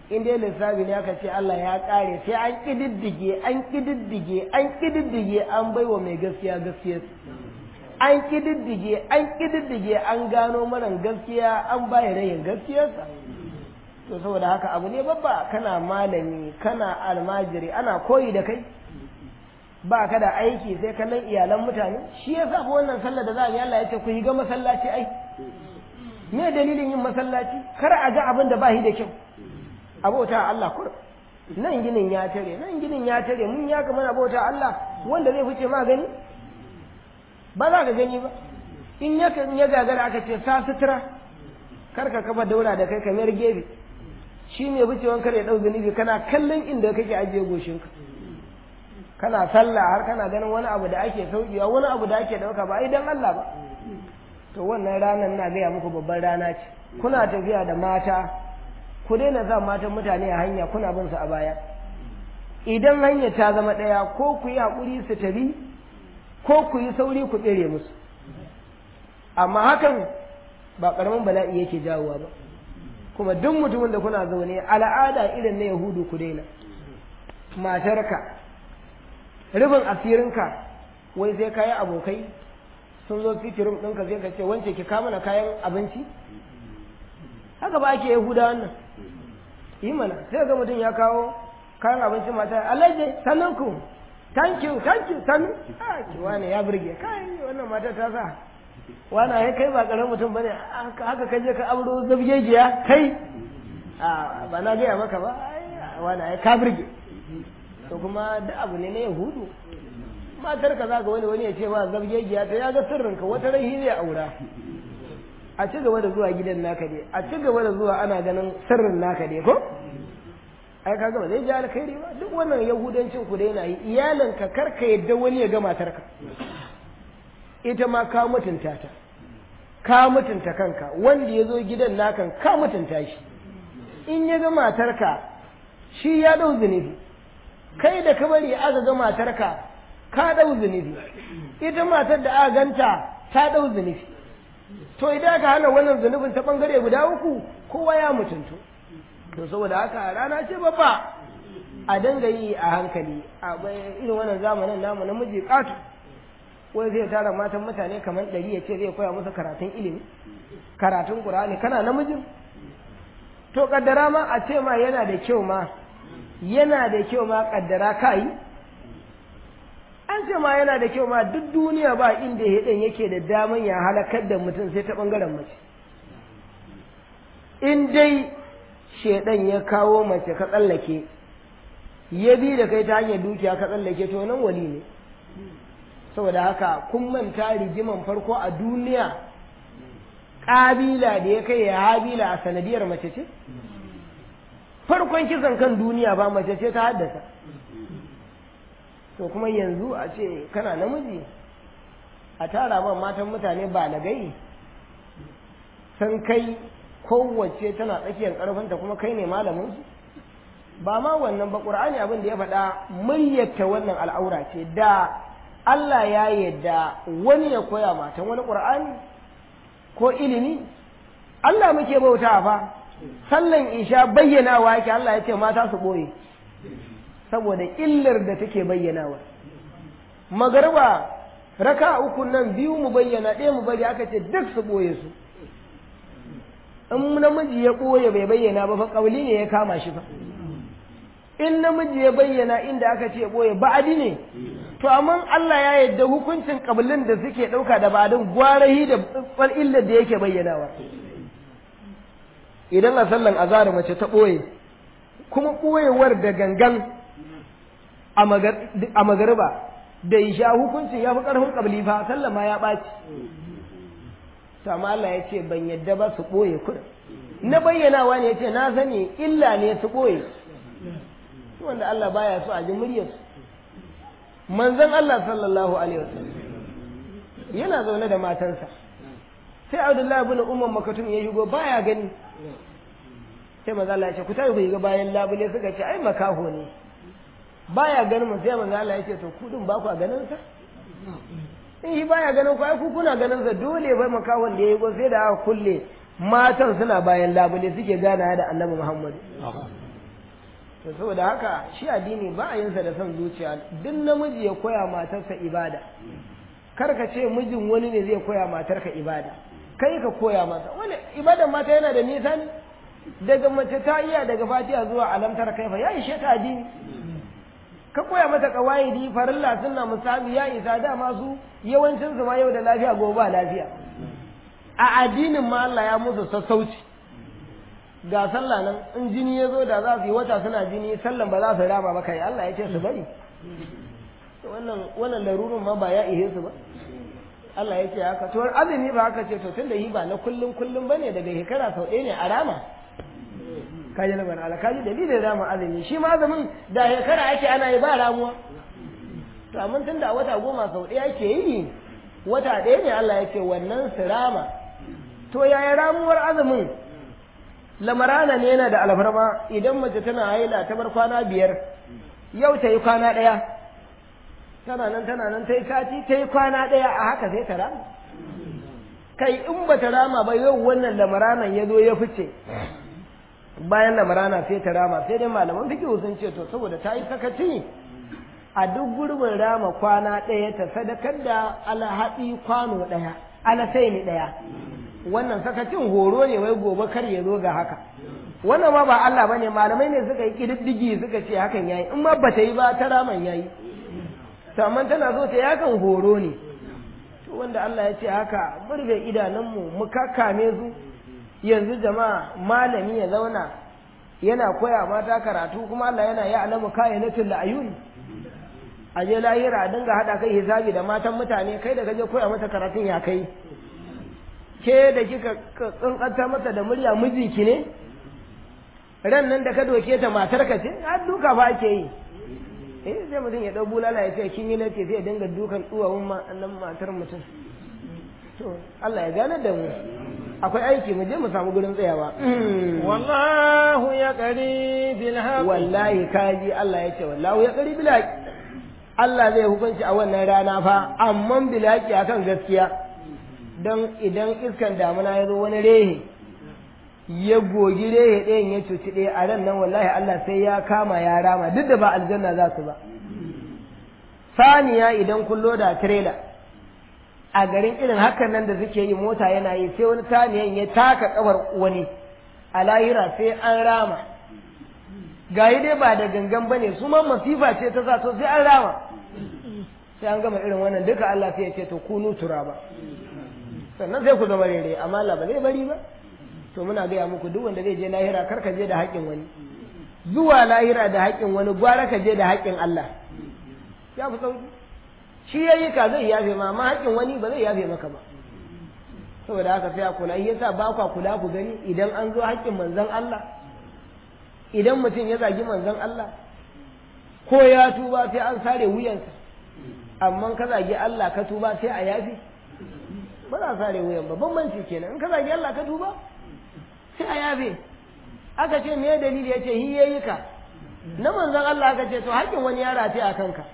in dai lissafi ne aka ce Allah ya kare sai an kididdige an kididdige an kididdige an baiwa mai gaskiya gaskiya an kididdige an kididdige an gano maran gaskiya an baya rayin gaskiyarsa to saboda haka abu ne babba kana malami kana almajiri ana koyi da kai ba ka da aiki sai kallon iyalan mutane shi ya sa wannan sallar da za a yi Allah ya ce ku yi ga masallaci ai me dalilin yin masallaci kar a ga abin da ba shi da kyau abota Allah kur nan ginin ya tare nan ginin ya tare mun ya kamar abota Allah wanda zai fice ma gani ba za ka gani ba in ya ya gagara aka ce sa sutura kar ka kafa daura da kai kamar gefe shi ne wucewan kar ya dau zunubi kana kallon inda kake ajiye goshinka kana sallah har kana ganin wani abu da ake saukewa wani abu da ake dauka ba ai dan Allah ba to wannan ranar na gaya muku babban rana ce kuna tafiya da mata ku daina sa matan mutane a hanya kuna bin su a baya idan hanya ta zama ɗaya ko ku yi haƙuri su tafi ko ku yi sauri ku tsere musu amma hakan ba ƙaramin bala'i yake jawowa ba kuma duk mutumin da kuna zaune al'ada irin na yahudu ku daina matarka rufin asirinka wai sai kayi abokai sun zo fitirin ɗinka sai ka ce wance ki kama na kayan abinci haka ba ake yahuda wannan yi mana sai ga mutum ya kawo kayan abinci mata alaje sannan ku thank you thank you sannu a ki wani ya burge kai wannan mata ta sa wani ai kai ba karamin mutum bane haka kaje ka auro zabgegiya kai a ba na gaya maka ba wani ai ka burge to kuma da abu ne na yahudu matar ka za ga wani wani ya ce ma zabgegiya ta ya ga sirrinka wata rai zai aura a ci gaba da zuwa gidan naka dai a ci gaba da zuwa ana ganin sirrin naka dai ko ai kaga ba zai ji alkhairi ba duk wannan yahudancin ku da yana yi iyalinka kar ka yadda wani ya ga matarka ita ma ka mutunta ta ka mutunta kanka wanda ya zo gidan nakan ka mutunta shi in ya ga matarka shi ya dau zunubi kai da ka bari aka ga matarka ka dau zunubi ita matar da aka ganta ta dau zunubi to idan aka hana wannan zunubin ta bangare guda uku kowa ya mutuntu to saboda haka rana ce babba a danga yi a hankali a irin wannan zamanin namu namiji katu wai zai tara matan mutane kamar ɗari ya ce zai koya musu karatun ilimi karatun ƙur'ani kana namijin to kaddara ma a ce ma yana da kyau ma yana da kyau ma kaddara ka yi an ce ma yana da kyau ma duk duniya ba inda hidan yake da daman ya halakar da mutum sai ta ɓangaren mace in dai shedan ya kawo mace ka tsallake ya bi da kai ta hanyar dukiya ka tsallake to nan wali ne saboda haka kun manta rigiman farko a duniya ƙabila da ya kai ya habila a sanadiyar mace ce farkon kisan kan duniya ba mace ce ta haddasa to kuma yanzu a ce kana namiji a tara man matan mutane ba na gai san kai kowace tana tsakiyar ƙarfinta kuma kai ne malamin su ba ma wannan ba ƙur'ani abin da ya faɗa muryarta wannan al'aura ce da Allah ya yadda wani ya koya matan wani ƙur'ani ko ilimi Allah muke bauta fa sallan isha bayyanawa yake Allah ya ce mata su ɓoye saboda illar da take bayyanawa magarba raka uku nan biyu mu bayyana ɗaya mu bari aka ce duk su ɓoye su in namiji ya ɓoye bai bayyana ba fa ƙauli ne ya kama shi fa in namiji ya bayyana inda aka ce ɓoye ba'adi ne to amma Allah ya yadda hukuncin ƙabilun da suke ɗauka da ba'adin gwarahi da ɓal illar da yake bayyanawa idan a sallan azhar mace ta ɓoye kuma ɓoyewar da gangan a magariba da isha hukuncin ya fi ƙarfin ƙabli fa sallan ma ya ɓaci sama Allah ya ce ban yadda ba su ɓoye kuɗin na bayyanawa ne ya ce na sani illa ne su ɓoye wanda Allah baya so a ji muryarsu manzon Allah sallallahu alaihi wasallam yana zaune da matansa sai Abdullahi ibn Umar Makatun ya shigo baya gani sai manzo Allah ya ce ku tafi ku ga bayan labule suka ce ai makaho ne baya ganin mu sai manzo Allah ya ce to ku din ba ku ganin sa in shi baya ganin ku ai ku kuna ganin sa dole bai makahon da yayi go sai da aka kulle matan suna bayan labule suke gana da Annabi Muhammad to saboda haka shi addini ba a yinsa da son zuciya duk namiji ya koya matarsa ibada kar ka ce mijin wani ne zai koya matarka ibada kai ka koya masa wani ibadan mata yana da nisa ne daga mace ta iya daga fatiha zuwa alamtar kaifa ya ishe ta addini ka koya mata kawaidi farilla sunna musabi ya isa da masu yawancin su ma yau da lafiya gobe ba lafiya a addinin ma Allah ya musu sassauci ga sallah nan in jini ya zo da za su yi wata suna jini sallan ba za su rama ba kai Allah ya ce su bari wannan wannan larurun ma ba ya ihe su ba Allah ya ce haka to azumi ba haka ce to tunda yi ba na kullum kullum bane daga shekara sau ɗaya ne a rama kaji na bana kaji dalilin rama azumi shi ma azumin da shekara ake ana yi ba ramuwa to amma tunda a wata goma sau ɗaya ake yi wata ɗaya ne Allah ya ce wannan su rama to yaya ramuwar azumin lamarana ne yana da alfarma idan mace tana haila ta bar kwana biyar yau ta yi kwana ɗaya tana nan tana nan ta yi sati ta yi kwana ɗaya a haka sai ta rama kai in ba ta rama ba yau wannan lamaranan ya zo ya fice bayan lamarana sai ta rama sai dai malaman fikihu sun ce to saboda ta yi sakaci a duk gurbin rama kwana ɗaya ta sadakar da alhaɗi kwano ɗaya alasai ni ɗaya wannan sakacin horo ne wai gobe kar ya zo ga haka wannan ma ba Allah bane malamai ne suka yi kididdigi suka ce hakan yayi in ma bata yi ba ta raman yayi to amma tana so ta yakan horo ne to wanda Allah ya ce haka burge idanunmu mu kakkame su yanzu jama'a malami ya zauna yana koya mata karatu kuma Allah yana ya alamu kayanatul ayun a je lahira a dinga hada kai hisabi da matan mutane kai da kaje koya mata karatun ya kai ke da kika tsantsanta mata da murya mijinki ne ran nan da ka doke ta matar ka ce har duka ba ake yi eh sai mutum ya dau bulala ya ce kin yi nace sai ya dinga dukan duwawun nan matar mutum to Allah ya gane da mu akwai aiki mu je mu samu gurin tsayawa wallahu ya qari bil haqq wallahi kaji Allah ya ce wallahu ya qari bil haqq Allah zai hukunci a wannan rana fa amma bil haqq akan gaskiya don idan iskan damuna ya zo wani rehe ya gogi rehe ɗayan ya cuci ɗaya a ran nan wallahi Allah sai ya kama ya rama duk da ba aljanna za su ba saniya idan kun loda tirela a garin irin hakan nan da suke yi mota yana yi sai wani saniyan ya taka kafar wani a lahira sai an rama gayi dai ba da gangan bane su ma masifa ce ta sa to sai an rama sai an gama irin wannan duka Allah sai ya ce to kunu turaba sannan sai ku zama rere amma Allah ba zai bari ba to muna gaya muku duk wanda zai je lahira kar ka je da haƙƙin wani zuwa lahira da haƙƙin wani gwara ka je da haƙƙin Allah ya fi sauki shi yayi ka zai yafe ma amma haƙƙin wani ba zai yafe maka ba saboda haka sai a kula shi yasa ba kwa kula ku gani idan an zo haƙƙin manzon Allah idan mutum ya zagi manzon Allah ko ya tuba sai an sare wuyansa amma ka zagi Allah ka tuba sai a yafe ba za a sare wuyan ba bambanci kenan in ka zagi Allah ka tuba sai a yafe aka ce me dalili ya ce hi yayi ka na manzon Allah aka ce to haƙin wani ya rafi a kanka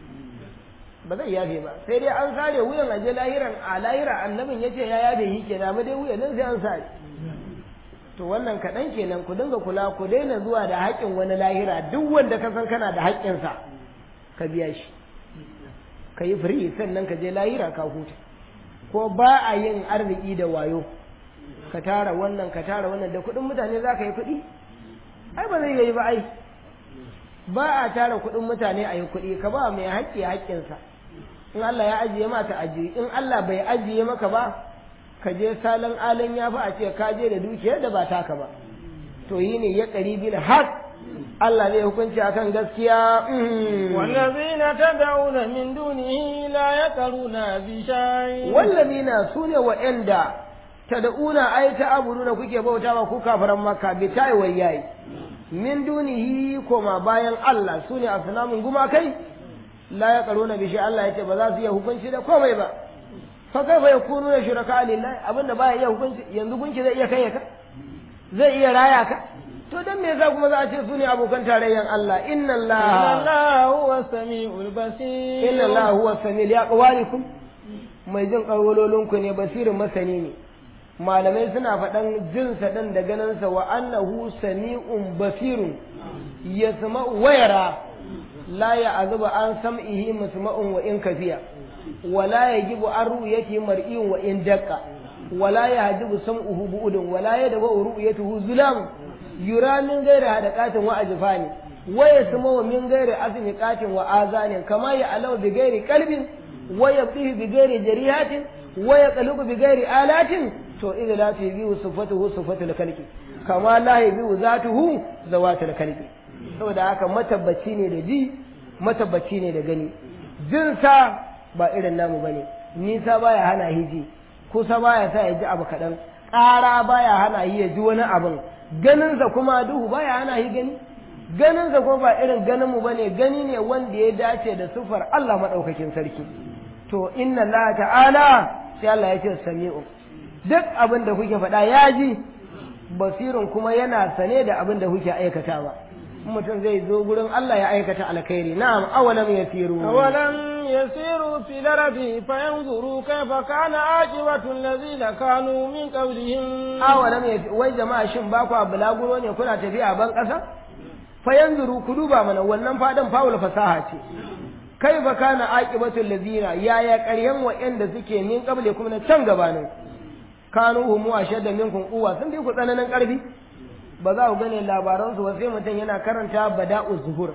ba zai yafe ba sai dai an sare wuyan a je lahiran a lahira annabin ya ce ya yafe hi kenan amma dai wuyan nan sai an sare to wannan kaɗan kenan ku dinga kula ku daina zuwa da haƙin wani lahira duk wanda ka san kana da haƙƙinsa ka biya shi ka yi firi sannan ka je lahira ka huta ko ba a yin arziki da wayo ka tara wannan ka tara wannan da kuɗin mutane za ka yi kuɗi ai ba zai yi ba ai ba a tara kuɗin mutane a yi kuɗi ka ba mai haƙƙi haƙƙinsa in Allah ya ajiye ma ta ajiye in Allah bai ajiye maka ba ka je salon alin ya fi a ce ka je da dukiyar da ba taka ba to yi ne ya ƙari bil haq Allah zai hukunci akan gaskiya wallazina tad'una min dunihi la yaqruna bi shay wallazina sune wa'anda tad'una ay ta'buduna kuke bautawa ku kafaran makka bi tayi wayayi min dunihi koma bayan Allah sune asnamun gumakai la yaqruna bi shay Allah yace ba za su iya hukunci da komai ba fa kaifa yakununa shuraka lillahi abinda ba iya hukunci yanzu gunki zai iya kai ka zai iya raya ka to dan me yasa kuma za a ce su ne abokan tarayyan Allah inna Allah inna Allah huwa samiul basir inna Allah huwa samiul ya qawalikum mai jin karwalolinku ne basirin masani ne malamai suna faɗan jinsa ɗin da ganinsa wa annahu sami'un basirun yasma'u wa yara la ya'zubu an sam'ihi musma'un wa in kafiya wa la yajibu an ru'yati mar'iyun wa in daqqa wa la yahjibu sam'uhu bu'udun wa la yadbu ru'yatuhu zulam yura min ghairi hadaqatin wa ajfani wa yasma'u min ghairi asmiqatin wa azanin kama ya'lamu bi ghairi qalbin wa yabdihi bi ghairi jarihatin wa yaqlubu bi ghairi alatin to idza la tubihu sifatuhu sifatul khalqi kama la yabihu zatuhu zawatul khalqi saboda haka matabbaci ne da ji matabbaci ne da gani jinsa ba irin namu bane nisa baya hana hiji kusa baya sa ya ji abu kaɗan ƙara baya hana yi ya ji wani abin ganinsa kuma duhu baya hana yi gani ganinsa kuma ba irin ganinmu bane gani ne wanda ya dace da sufar Allah maɗaukakin sarki to inna Allah ta'ala sai Allah ya ce sami'u duk abin da kuke faɗa ya ji basirin kuma yana sane da abin da kuke aikatawa mutum zai zo gurin Allah ya aikata alkhairi na'am awalam yasiru awalam yasiru fil ardi fayanzuru kayfa kana aqibatu allazina kanu min qablihim awalam yasiru wai jama'a shin ba ku bulaguro ne kuna tafiya ban ƙasa fayanzuru ku duba mana wannan fadan fawul fasaha ce kai fa kana aqibatul ladina yaya ƙaryan wa'anda suke min qabli kuma na can gabanin kanu humu ashadda minkum quwwa sun bi ku tsananin ƙarfi ba za ku gane labaran su ba sai mutum yana karanta bada'u zuhur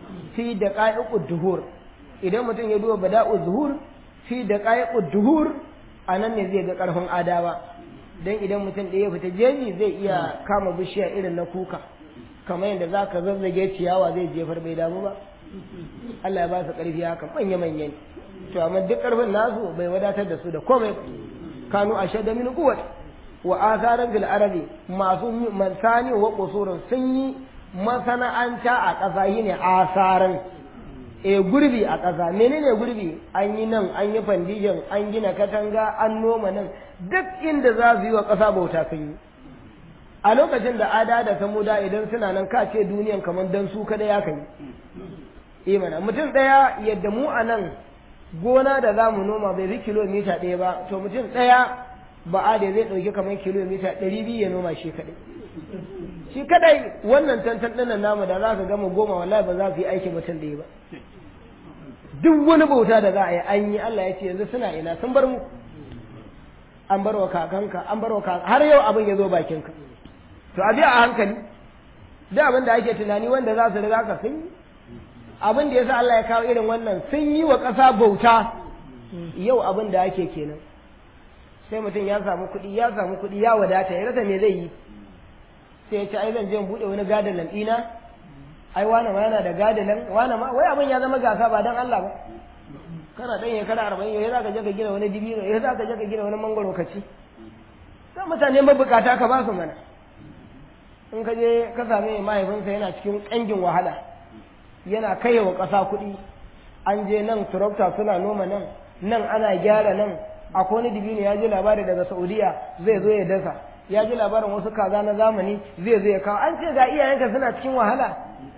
fi daqa'iqu duhur idan mutum ya duba bada'u zuhur fi daqa'iqu duhur anan ne zai ga ƙarfin adawa dan idan mutum ɗaya ya fita jeji zai iya kama bishiya irin na kuka kamar yadda za ka zazzage ciyawa zai jefar bai damu ba Allah ya ba su ƙarfi haka manya manya ne to amma duk ƙarfin nasu bai wadatar da su da komai ba kanu ashadda min quwwat wa atharan fil arabi masu mansani wa qusurun sun yi masana'anta a ƙasa yine asaran e gurbi a ƙasa menene gurbi an yi nan an yi fandijin an gina katanga an noma nan duk inda za su yi wa ƙasa bauta sun yi a lokacin da ada da samuda idan suna nan ka ce duniyan kamar dan su kada ya kai imana mutum ɗaya yadda mu a nan gona da za mu noma bai fi kilomita ɗaya ba to mutum ɗaya ba a da zai ɗauki kamar kilomita ɗari biyu ya noma shi kaɗai shi kaɗai wannan tantan ɗinnan namu da za ka gama goma wallahi ba za su yi aiki mutum ɗaya ba duk wani bauta da za a yi an yi Allah ya ce yanzu suna ina sun bar mu an bar wa kakanka an bar wa kakanka har yau abin ya zo bakinka to a biya a hankali da abin da ake tunani wanda za su riga ka sun yi abin da yasa Allah ya kawo irin wannan sun yi wa ƙasa bauta yau abin da ake kenan sai mutum ya samu kuɗi ya samu kuɗi ya wadata ya rasa me zai yi sai ya ce ai zan je in buɗe wani gadalan ɗina ai wane ma yana da gadalan wane ma wai abin ya zama gasa ba dan Allah ba kana dan ya kana arba'in ya za ka je ka gina wani dibino ya za ka je ka gina wani mangoro ka ci sai mutane mabukata ka ba su mana in ka je ka same mahaifinsa yana cikin ƙangin wahala yana kaiwa ƙasa kuɗi an je nan turokta suna noma nan nan ana gyara nan akwai wani dibino ya ji labari daga saudiya zai zo ya dasa ya ji labarin wasu kaza na zamani zai zo ya kawo an ce ga iyayenka suna cikin wahala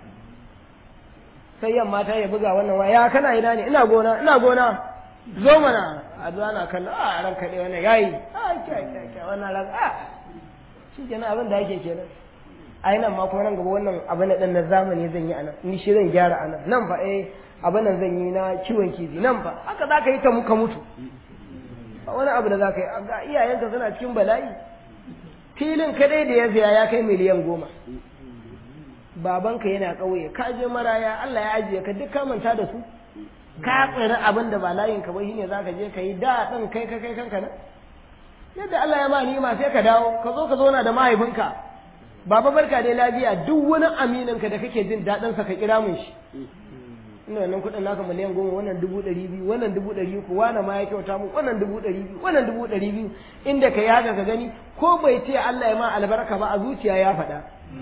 sai yamma ta ya buga wannan waya ya kana ina ne ina gona ina gona zo mana a zuwa na kallo a ran kaɗe wannan yayi a kyai kyai kyai wannan ran a shi kenan abin da ake kenan ai nan ma kuma nan gaba wannan abin da na zamani zan yi anan ni shi zan gyara anan nan fa eh abin nan zan yi na kiwon kifi nan fa haka za ka yi ta muka mutu ba wani abu da za ka yi ga iyayenka suna cikin bala'i filin kadai da ya siya ya kai miliyan goma babanka yana ƙauye ka je maraya Allah ya ajiye ka duk ka manta da su ka tsiri abin da ba layin ka ba shine zaka je ka yi da ɗin kai ka kai kanka na yadda Allah ya ma ni'ima sai ka dawo ka zo ka zauna da mahaifinka baba barka dai lafiya duk wani aminin ka da kake jin daɗin sa ka kira mun shi ina wannan kuɗin naka miliyan goma wannan dubu ɗari biyu wannan dubu ɗari uku wani ma ya kyauta mu wannan dubu ɗari biyu wannan dubu ɗari biyu inda ka yi haka ka gani ko bai ce Allah ya ma albarka ba a zuciya ya faɗa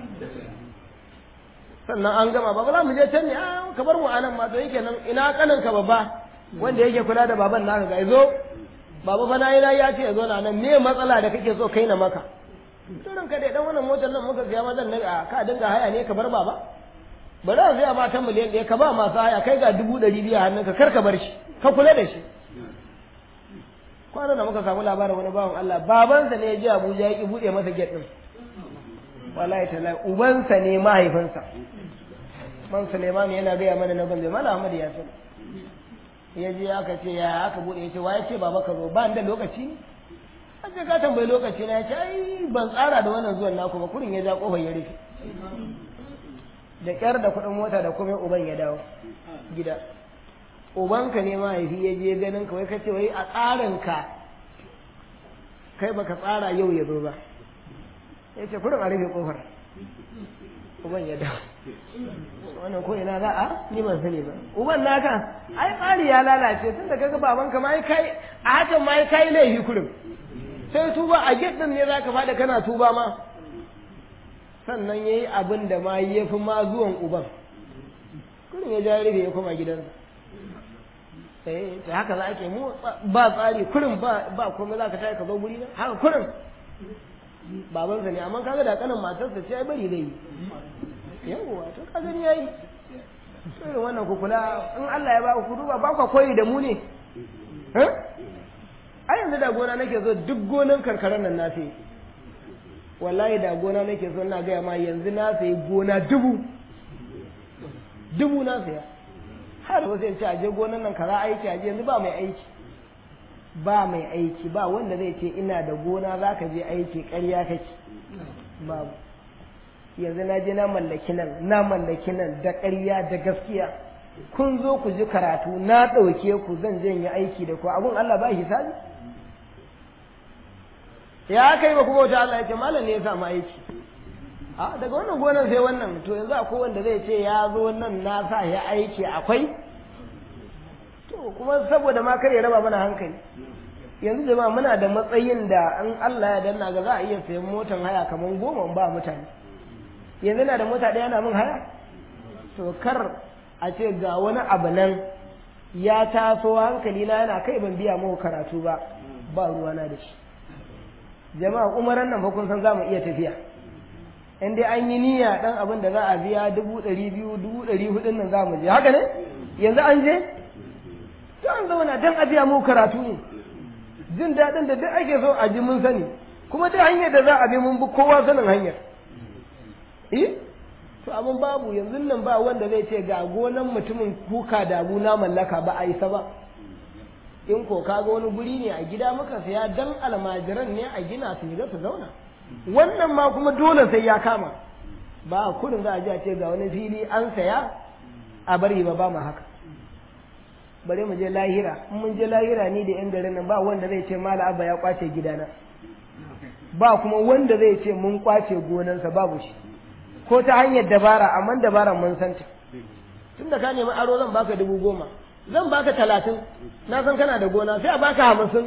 sannan an gama ba za mu je can ne a ka bar mu anan ma to yake nan ina kanin ka babba wanda yake kula da baban naka ga zo baba fa nayi nayi ya ce ya zo na nan me matsala da kake so kai na maka turin ka dai dan wannan motar nan muka siya ma zan na ka dinga haya ne ka bar baba bari a siya ma ta miliyan ɗaya ka ba masu haya kai ga dubu ɗari biyu a hannunka kar ka bar shi ka kula da shi kwanan da muka samu labarin wani bawan Allah babansa ne ya je Abuja ya ki buɗe masa gate ɗin wallahi tallahi ubansa ne mahaifinsa man Suleiman yana gaya mana na gombe mala Ahmad ya san ya je aka ce ya aka bude ya ce wa ya ce baba ka zo ba da lokaci ne an ce ka tambayi lokaci na ya ce ai ban tsara da wannan zuwan naku ba kurin ya ja kofar ya rufe da kyar da kuɗin mota da kuma uban ya dawo gida ubanka ne mahaifi ya je ganin ka wai ka ce wai a tsarin ka kai baka tsara yau ya zo ba ya ce kurin a rufe kofar uban ya dawo wannan ko ina za a ni ban sani ba uban naka ai tsari ya lalace tun da kaga babanka ma kai a hakan ma kai laifi kurin sai tuba a gate din ne zaka fada kana tuba ma sannan yayi abin da ma yafi ma zuwan uban kurin ya ja rufe ya koma gidansa eh ta haka za ake mu ba tsari kurin ba ba komai zaka tayi ka zo guri na haka kurin babansa ne amma kaga da kanin matarsa ce ai bari zai yi yawwa to ka gani yayi irin wannan ku kula in Allah ya ba ku duba ba ku koyi da mu ne eh ai yanzu da gona nake so duk gonan karkaran nan na sai wallahi da gona nake so ina ga ma yanzu na sai gona dubu dubu na saya har wasu in ce aje gonan nan kaza aiki aje yanzu ba mai aiki ba mai aiki ba wanda zai ce ina da gona za ka je aiki ƙarya kake babu yanzu na je na mallaki nan na mallaki nan da ƙarya da gaskiya kun zo ku ji karatu na ɗauke ku zan je yi aiki da ku abun Allah ba hisabi ya kai ba kuma wata Allah ya ce malam ne ya samu aiki a daga wannan gonar sai wannan to yanzu akwai wanda zai ce ya zo nan na sa ya aiki akwai to kuma saboda ma kar ya raba mana hankali yanzu jama'a muna da matsayin da an Allah ya danna ga za a iya sayan motan haya kamar goma ba mutane yanzu na da mota ɗaya na min haya to kar a ce ga wani abu nan ya taso hankali na yana kai ban biya muku karatu ba ba ruwana da shi jama'a umaran nan fa kun san za mu iya tafiya in dai an yi niyya dan abin da za a biya dubu ɗari biyu dubu ɗari hudun nan za mu je haka ne yanzu an je to an zauna dan a biya muku karatu ne jin daɗin da duk ake so a ji mun sani kuma duk hanyar da za a bi mun bi kowa sanin hanyar eh to abin babu yanzu nan ba wanda zai ce ga gonan mutumin kuka da abu na mallaka ba a isa ba in ko kaga wani guri ne a gida muka saya dan almajiran ne a gina su shiga su zauna wannan ma kuma dole sai ya kama ba a kudin za a ji a ce ga wani fili an saya a bari ba ba mu haka bare mu je lahira in mun je lahira ni da yan garin nan ba wanda zai ce mala abba ya kwace gidana ba kuma wanda zai ce mun kwace gonansa babu shi ko ta hanyar dabara amma dabaran mun santa tunda ka nemi aro zan baka dubu goma zan baka talatin na san kana da gona sai a baka hamsin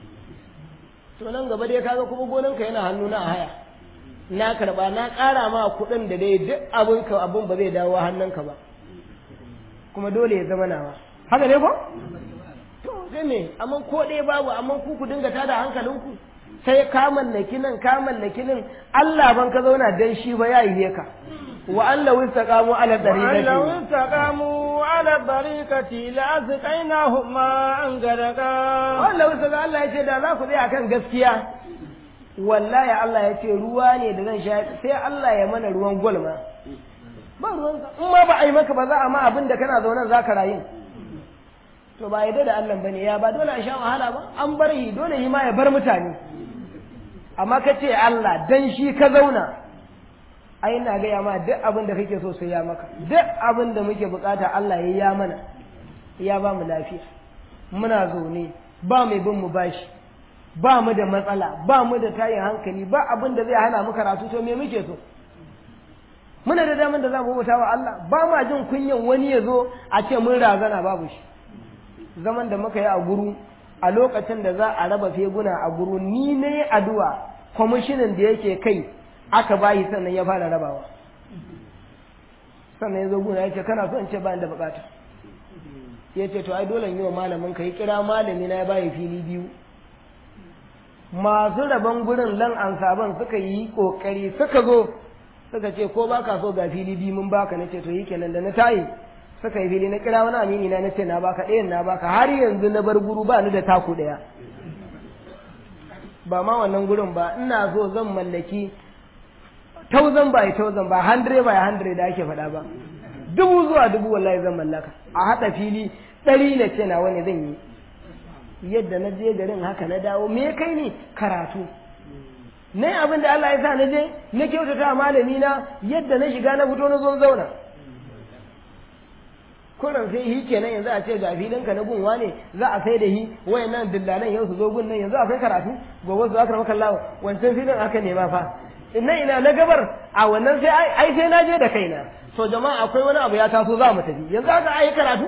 to nan gaba dai kaga kuma gonanka yana hannu na haya na karba na ƙara ma kuɗin da dai duk abin ka abin ba zai dawo hannunka ba kuma dole ya zama nawa haka ne ko to sai me amma ko ɗaya babu amma ku ku dinga tada hankalinku sai ka mallaki nan ka mallaki nan Allah ban ka zauna dan shi ba ya yi ka wa Allah wistaqamu ala tariqati wa Allah wistaqamu ala tariqati la azqainahum ma an gadaka Allah wistaqa Allah yace da za ku tsaya kan gaskiya wallahi Allah yace ruwa ne da zan sha sai Allah ya mana ruwan gwalma ba ruwan in ma ba a yi maka ba za a ma abin da kana zaune za ka rayu to ba yadda da Allah bane ya ba dole a sha wahala ba an bar yi dole yi ma ya bar mutane amma ka ce Allah dan shi ka zauna ai ina gaya ma duk abin da kake so sai ya maka duk abin da muke bukata Allah ya ya mana ya ba mu lafiya muna zaune ba mai bin mu bashi ba mu da matsala ba mu da tayin hankali ba abin da zai hana mu karatu to me muke so muna da daman da za mu bauta wa Allah ba ma jin kunyan wani ya zo a ce mun razana babu shi zaman da muka yi a guru a lokacin da za a raba feguna a guru ni ne addu'a kwamishinan da yake kai aka bayi sannan ya fara rabawa sannan ya zo guna ya ce kana so in ce ba da bukata ya ce to ai dole yi wa malamin ka yi kira malami na ya bayi fili biyu masu rabon gurin lan ansaban suka yi kokari suka zo suka ce ko baka so ga fili biyu mun baka nace to yi kenan da na tayi suka yi fili na kira wani amini na nace na baka ɗayan na baka har yanzu na bar guru ba ni da taku ɗaya ba ma wannan gurin ba ina so zan mallaki thousand by thousand ba hundred by hundred da ake faɗa ba dubu zuwa dubu wallahi zan mallaka a haɗa fili ɗari na ce na wani zan yi yadda na je garin haka na dawo me kai ni karatu ne abin da Allah ya sa na je na kyautata malami na yadda na shiga na fito na zo zauna kuran sai hi kenan yanzu a ce ga filinka na gunwa ne za a sai da hi wayannan dillalan yau su zo gun nan yanzu akwai karatu gobe su aka maka Allah wancan filin aka nema fa ina ina na gabar a wannan sai ai sai na je da kaina to jama'a akwai wani abu ya taso za mu tafi yanzu aka ai karatu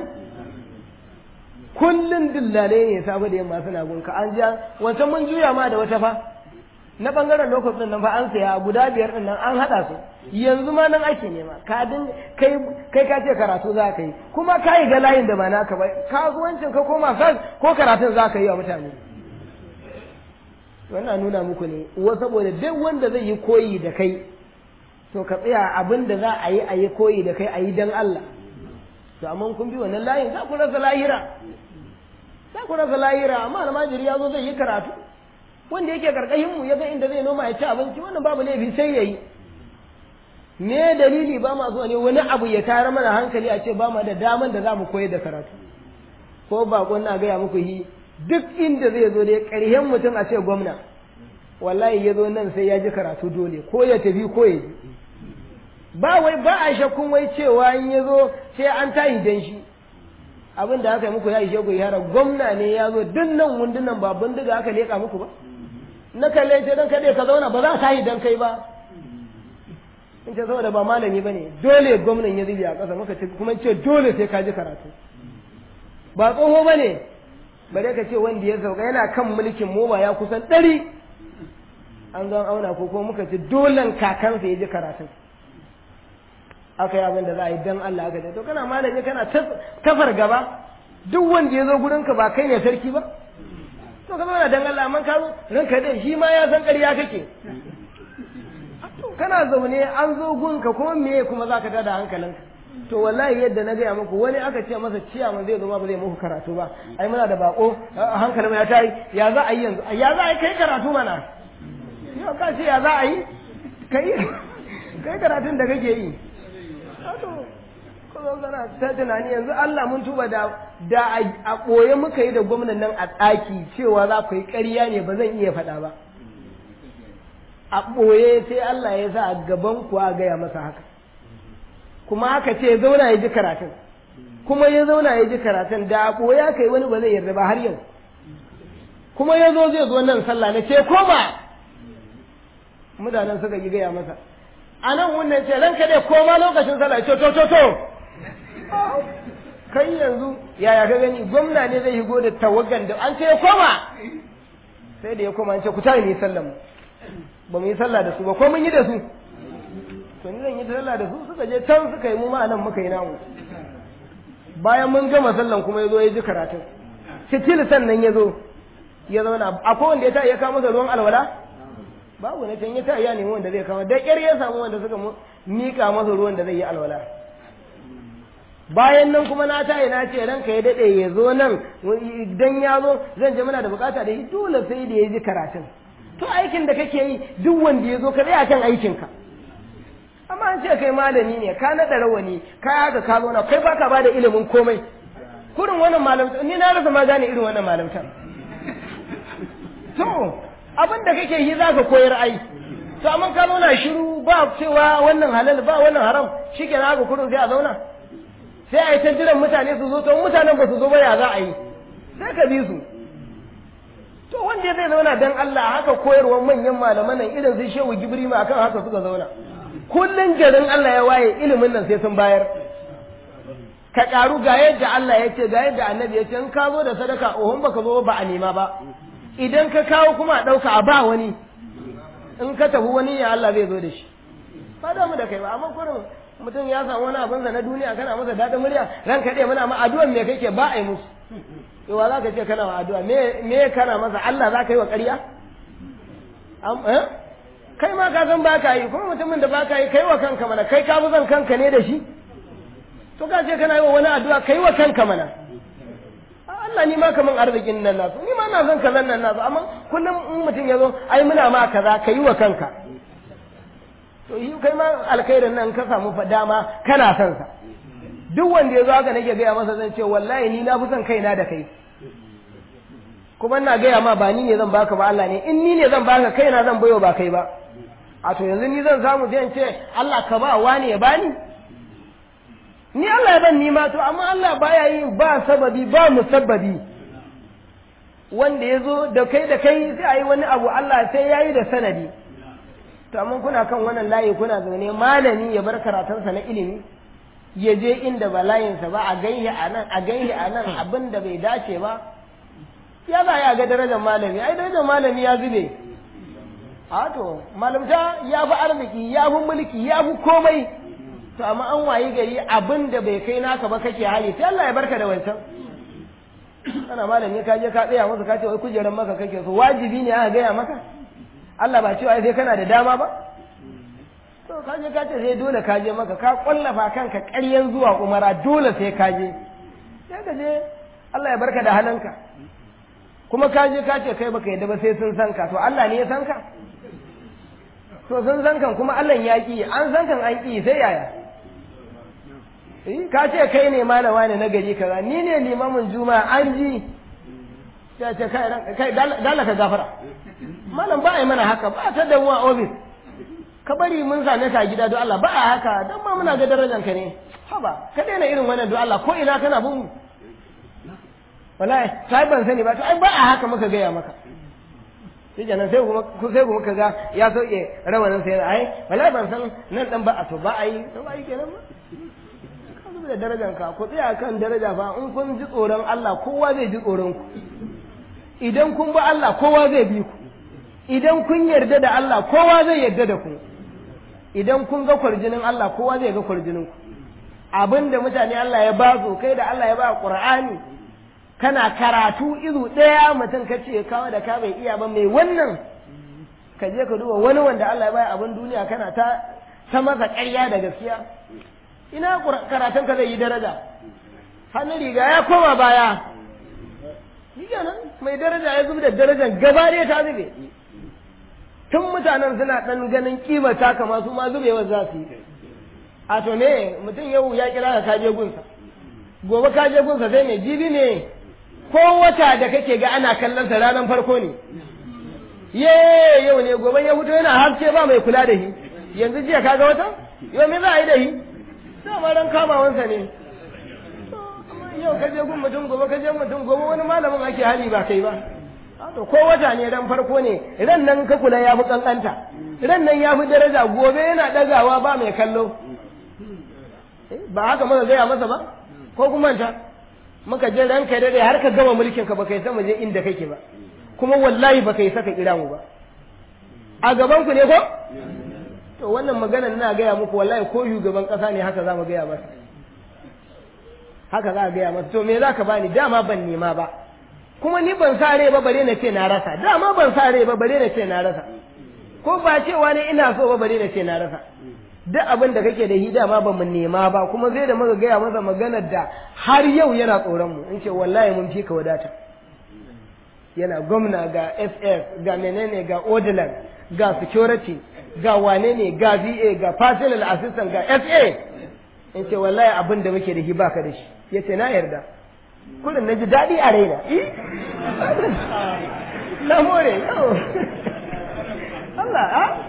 kullun dillale ne sabu da yamma suna gunka an ja wancan mun juya ma da wata fa na bangaren lokacin nan fa an saya guda biyar din nan an hada su yanzu ma nan ake nema ka din kai kai ka ce karatu za ka yi kuma ka yi ga layin da ba naka ba kasuwancin ka koma sa ko karatun za ka yi wa mutane wannan nuna muku ne wa saboda duk wanda zai yi koyi da kai to ka tsaya abin da za a yi a yi koyi da kai a yi dan Allah to amma kun bi wannan layin za ku rasa lahira za ku rasa lahira amma almajiri ya zo zai yi karatu wanda yake karkashin mu ya ga inda zai noma ya ci abinci wannan babu laifi sai yayi me dalili ba ma zuwa ne wani abu ya tare mana hankali a ce ba ma da daman da za mu koyar da karatu ko bakon na gaya muku yi duk inda zai zo dai ƙarshen mutum a ce gwamna wallahi ya zo nan sai ya ji karatu dole ko ya tafi ko ya ji ba wai ba a shakkun wai cewa in ya zo sai an tayi dan shi abin da aka yi muku ya ishe ku yara gwamna ne ya zo duk nan wundunan ba bindiga aka leƙa muku ba na kalle ce dan kaɗai ka zauna ba za ka yi dan kai ba in ce saboda ba malami ba ne dole gwamnan ya zubi a ƙasa muka ce kuma ce dole sai ka ji karatu ba tsoho ba ne bare ka ce wanda ya sauka yana kan mulkin mu ba ya kusan ɗari an zo auna ko kuma muka ce dolen kakansa ya ji karatun aka yi abin da za a yi dan Allah aka ce to kana malami kana kafar gaba duk wanda ya zo gurinka ba kai ne sarki ba to ka zauna dan Allah amma ka zo ranka dai shi ma ya san ƙarya kake kana zaune an zo gunka kuma me kuma zaka tada hankalinka to wallahi yadda na gaya muku wani aka ce masa ciya man zai zo ma ba zai muku karatu ba ai muna da bako hankalin ya tayi ya za a yi yanzu ya za a yi kai karatu mana yau ka ce ya za a yi kai kai karatun da kake yi kuma kana ta tunani yanzu Allah mun tuba da da a ɓoye muka yi da gwamnan nan a tsaki cewa za ku yi ƙarya ne ba zan iya faɗa ba a ɓoye sai Allah ya sa a gaban ku a gaya masa haka kuma haka ce ya zauna ya ji karatun kuma ya zauna ya ji karatun da a ɓoye aka yi wani ba zai yarda ba har yau kuma ya zo zai zo nan sallah na ce koma mutanen suka yi gaya masa a nan wannan ce ranka dai koma lokacin sallah ce to to to kai yanzu yaya ka gani gwamna ne zai shigo da tawagan da an ce ya koma sai da ya koma an ce ku tare ni sallah mu ba mu yi sallah da su ba ko mun yi da su to ni zan yi sallah da su suka je can suka yi mu ma nan muka yi namu bayan mun gama sallan kuma ya zo ya ji karatun sitil sannan ya zo ya zauna akwai wanda ya ta ya kawo masa ruwan alwala babu na can ya ta ya nemi wanda zai kama da ƙyar ya samu wanda suka mika masa ruwan da zai yi alwala bayan nan kuma na tayi na ce ranka ya daɗe ya zo nan idan ya zo zan je muna da bukata da yi dole sai da ya ji karatun to aikin da kake yi duk wanda ya zo ka tsaya kan aikinka amma an ce kai malami ne ka naɗa rawani ka haka ka zo na kai baka ba da ilimin komai kurin wannan malamta ni na rasa ma gane irin wannan malamta to abin da kake yi za ka koyar ai to amma ka zauna shiru ba cewa wannan halal ba wannan haram shikenan haka kurin sai a zauna sai a yi ta jiran mutane su zo to mutanen ba su zo ba ya za a yi sai ka bi su to wanda zai zauna dan Allah haka koyarwar manyan malaman nan irin su shehu gibrima akan haka suka zauna kullun garin Allah ya waye ilimin nan sai sun bayar ka karu ga yadda Allah ya ce ga yadda annabi ya ce in ka zo da sadaka ohun baka zo ba a nema ba idan ka kawo kuma a ɗauka a ba wani in ka tafi wani ya Allah zai zo da shi ba da mu da kai ba amma kurin mutum ya samu wani abinsa na duniya kana masa daɗin murya ranka ɗaya muna ma addu'an me kake ba a yi musu yawa za ka ce kana wa addu'a me kana masa Allah za ka yi wa ƙarya kai ma ka san ba ka yi kuma mutumin da ba ka yi kai wa kanka mana kai ka fi son kanka ne da shi to ka ce kana yi wa wani addu'a kai wa kanka mana Allah ni ma kaman arzikin nan nasu ni ma na son kazan nan nasu amma kullum in mutum ya zo ai muna ma kaza ka yi wa kanka to yi kai ma alkhairin nan ka samu dama kana son sa duk wanda ya zo haka nake gaya masa zan ce wallahi ni na fi son kaina da kai kuma ina gaya ma ba ni ne zan baka ba Allah ne in ni ne zan baka kaina zan bayo ba kai ba a to yanzu ni zan samu sai in ce Allah ka ba wani ya bani ni Allah ya ban ni ma to amma Allah baya yin ba sababi ba musabbabi wanda ya zo da kai da kai sai a yi wani abu Allah sai ya yi da sanadi to amma kuna kan wannan layi kuna zaune malami ya bar karatunsa na ilimi ya je inda ba layinsa ba a gaihi a nan a gaihi a nan abin da bai dace ba ya za ya ga darajar malami ai darajar malami ya zube a to malamta ya fi arziki ya fi mulki ya fi komai to amma an wayi gari abin da bai kai naka ba kake hali sai Allah ya barka da wancan kana malami ka je ka tsaya masa ka ce wai kujerar maka kake so wajibi ne aka gaya maka Allah ba cewa sai kana da dama ba to ka je ka ce sai dole ka je maka ka kwallafa kanka ƙaryan zuwa umara dole sai ka je sai ka je Allah ya barka da halanka kuma ka je ka ce kai baka yadda ba sai sun san ka to Allah ne ya san ka to sun san kan kuma Allah ya ki an san kan an ki sai yaya ka ce kai ne malama ne na gari kaza ni ne limamin juma'a an ji ya ce kai kai dala ka gafara malam ba a yi mana haka ba ta da mu a ofis ka bari mun same ka gida don Allah ba a haka don ma muna ga darajar ka ne haba ka daina irin wannan don Allah ko ina kana bin mu wallahi sai ban sani ba to ai ba a haka muka gaya maka sai kenan sai kuma sai kuma kaga ya sauke rawanin sai ai wallahi ban san nan dan ba a to ba a yi to ba yi kenan ba ka zuba da darajar ka ku tsaya kan daraja fa in kun ji tsoron Allah kowa zai ji tsoron ku idan kun bi Allah kowa zai bi ku idan kun yarda da Allah kowa zai yarda da ku idan kun ga kwarjinin Allah kowa zai ga kwarjinin ku abinda mutane Allah ya ba su kai da Allah ya ba Qur'ani kana karatu izu ɗaya mutum ka ce kawo da ka bai iya ba mai wannan ka je ka duba wani wanda Allah ya bai abin duniya kana ta ta masa ƙarya da gaskiya ina karatun ka zai yi daraja hannun riga ya koma baya shi kenan mai daraja ya zub da darajar gaba ɗaya ta zube tun mutanen suna ɗan ganin kima ta kama su ma zubewa za su yi a to ne mutum yau ya kira ka kaje gunsa gobe kaje gunsa sai mai jibi ne ko wata da kake ga ana kallon sa ranar farko ne ye yau ne gobe ya fito yana haske ba mai kula da shi yanzu jiya kaga wata yau me za a yi da shi dama ran kamawansa ne yau ka je gun mutum gobe ka je mutum gobe wani malamin ake hali ba kai ba to ko wata ne ran farko ne ran nan ka kula ya fi kankanta ran nan ya fi daraja gobe yana dagawa ba mai kallo ba haka muka gaya masa ba ko kuma ta muka je ran kai dade har ka gama mulkin ka baka yi sama je inda kake ba kuma wallahi baka yi saka kira mu ba a gaban ku ne ko to wannan magana ina gaya muku wallahi ko shugaban kasa ne haka za mu gaya masa haka za a gaya masa to me za ka bani dama ban nema ba kuma ni ban sa rai ba bare na ce na rasa dama ban sa rai ba bare na ce na rasa ko ba cewa ne ina so ba bare na ce na rasa duk abin da kake da shi dama ba mu nema ba kuma zai da muka gaya masa maganar da har yau yana tsoron mu in ce wallahi mun fi ka wadata yana gwamna ga ss ga menene ga odilan ga security ga wane ne ga va ga personal assistant ga sa in ce wallahi abin da muke da shi baka da shi yace na yarda kullum na ji daɗi a raina na more Allah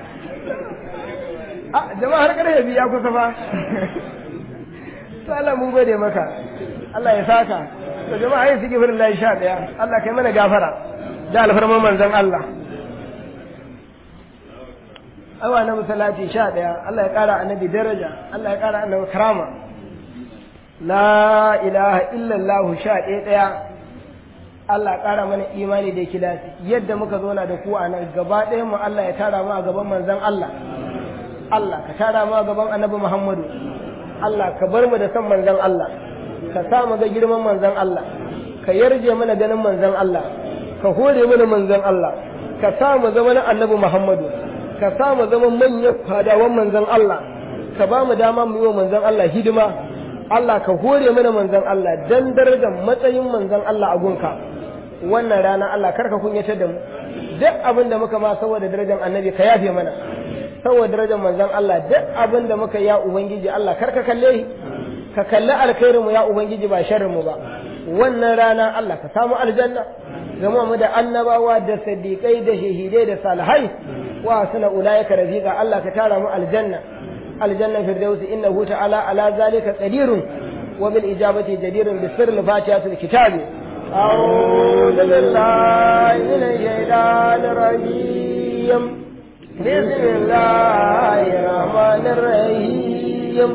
a jama'a har ƙarfe biyu ya kusa fa to Allah mun gode maka Allah ya saka to jama'a yin suke firin layi sha ɗaya Allah kai mana gafara da alfarman manzon Allah awa na masallaci sha ɗaya Allah ya ƙara annabi daraja Allah ya ƙara annabi karama la ilaha illallah sha ɗaya ɗaya Allah ƙara mana imani da kilasi yadda muka zauna da ku a nan gaba ɗayan mu Allah ya tara mu a gaban manzon Allah Allah ka tara mu a gaban annabi Muhammadu Allah ka bar mu da san manzon Allah ka sa mu ga girman manzon Allah ka yarje mana ganin manzon Allah ka hore mana manzon Allah ka sa mu zama na annabi Muhammadu ka sa mu zama manyan fadawan manzon Allah ka ba mu dama mu yi wa manzon Allah hidima Allah ka hore mana manzon Allah dan darajar matsayin manzon Allah a gunka wannan rana Allah karka kunyatar da mu duk abin da muka ma saboda darajar annabi ka yafe mana saboda darajar manzon Allah duk abin da muka ya ubangiji Allah karka kalle shi ka kalli alkhairinmu ya ubangiji ba sharrinmu ba wannan rana Allah ka samu aljanna zama mu da annabawa da siddiqai da shahidai da salihai wa suna ulaika rafiqa Allah ka tara mu aljanna aljanna firdausi innahu ta'ala ala zalika qadirun wa bil ijabati jadirun bi sirri fatihatul kitabi أعوذ بالله من الشيطان الرجيم بسم الله الرحمن الرحيم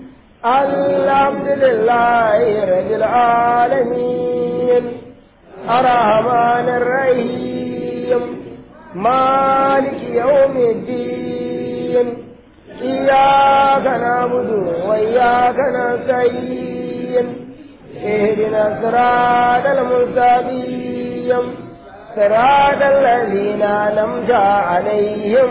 الحمد لله رب العالمين الرحمن الرحيم مالك يوم الدين إياك نعبد وإياك نستعين اهدنا الصراط المستقيم صراط الذين أنعمت عليهم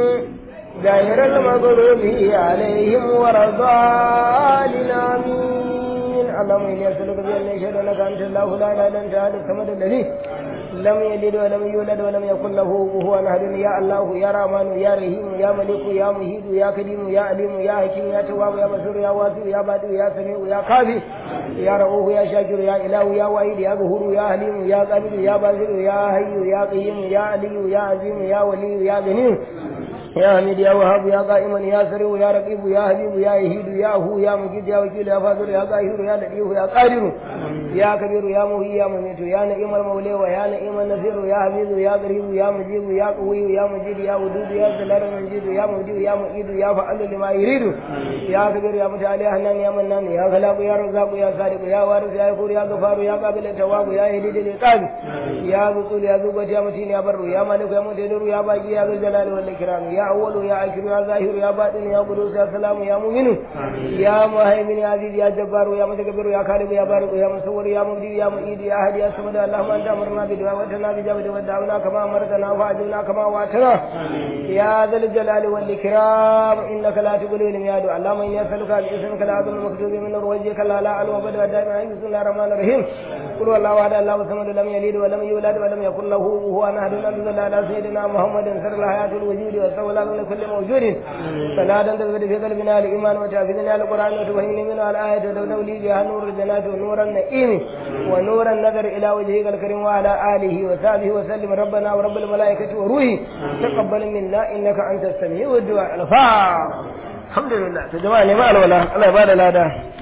غير المغضوب عليهم ولا الضالين آمين اللهم إني أسألك بأن أشهد أنك أنت الله لا إله إلا أنت أحد الصمد الذي لم يلد ولم يولد ولم يكن له كفوا أحد يا الله يا رحمن يا رحيم يا ملك يا مهيد يا كريم يا عليم يا حكيم يا تواب يا بصير يا واسع يا بادئ يا سميع يا كافي يا رؤوف يا شاكر يا إله يا واحد يا غفور يا حليم يا قابل يا باسل يا حي يا قيوم يا علي يا عظيم يا ولي يا غني يا حميد يا وهاب يا قائما يا سريع يا رقيب يا حبيب يا يهيد يا هو يا مجيد يا وكيل يا فاضل يا قاهر يا لطيف يا قادر يا كبير يا مهي يا مميت يا نعيم المولى ويا نعيم النصير يا حفيظ يا قريب يا مجيب يا قوي يا مجيد يا ودود يا زلال المجيد يا مجيد يا مؤيد يا فعل لما يريد يا كبير يا متعالي يا حنان يا منان يا خلاق يا رزاق يا صادق يا وارث يا غفور يا غفار يا قابل التواب يا هديد العقاب يا بطول يا ذو يا متين يا بر يا مالك يا مقتدر يا باقي يا ذو الجلال والاكرام يا اول يا اخر يا ظاهر يا باطن يا قدوس يا سلام يا مؤمن يا مهيمن يا عزيز يا جبار يا متكبر يا خالق يا بارك يا مصور يا مبدي يا معيد يا هادي يا صمد اللهم انت امرنا بدعوتنا بجابه ودعونا كما امرتنا فاجبنا كما وعدتنا يا ذا الجلال والاكرام انك لا تقول المياد اللهم اني اسالك باسمك العظيم المكتوب من نور وجهك لا لا علو ابدا دائما بسم الله الرحمن الرحيم قل والله احد الله الصمد لم يلد ولم يولد ولم يكن له كفوا احد انزل على سيدنا محمد سر الحياه الوجود والسولى من كل موجود صلاة تزداد في قلبنا الايمان وتحفظنا القران وتفهمنا منه الايه ولولي بها نور الجنات ونور النعيم ونور النظر الى وجهك الكريم وعلى اله وصحبه وسلم ربنا ورب الملائكه وروحه تقبل منا انك انت السميع الدعاء الفاتحه الحمد لله يا جماعه ne ma alwala Allah ya bada lada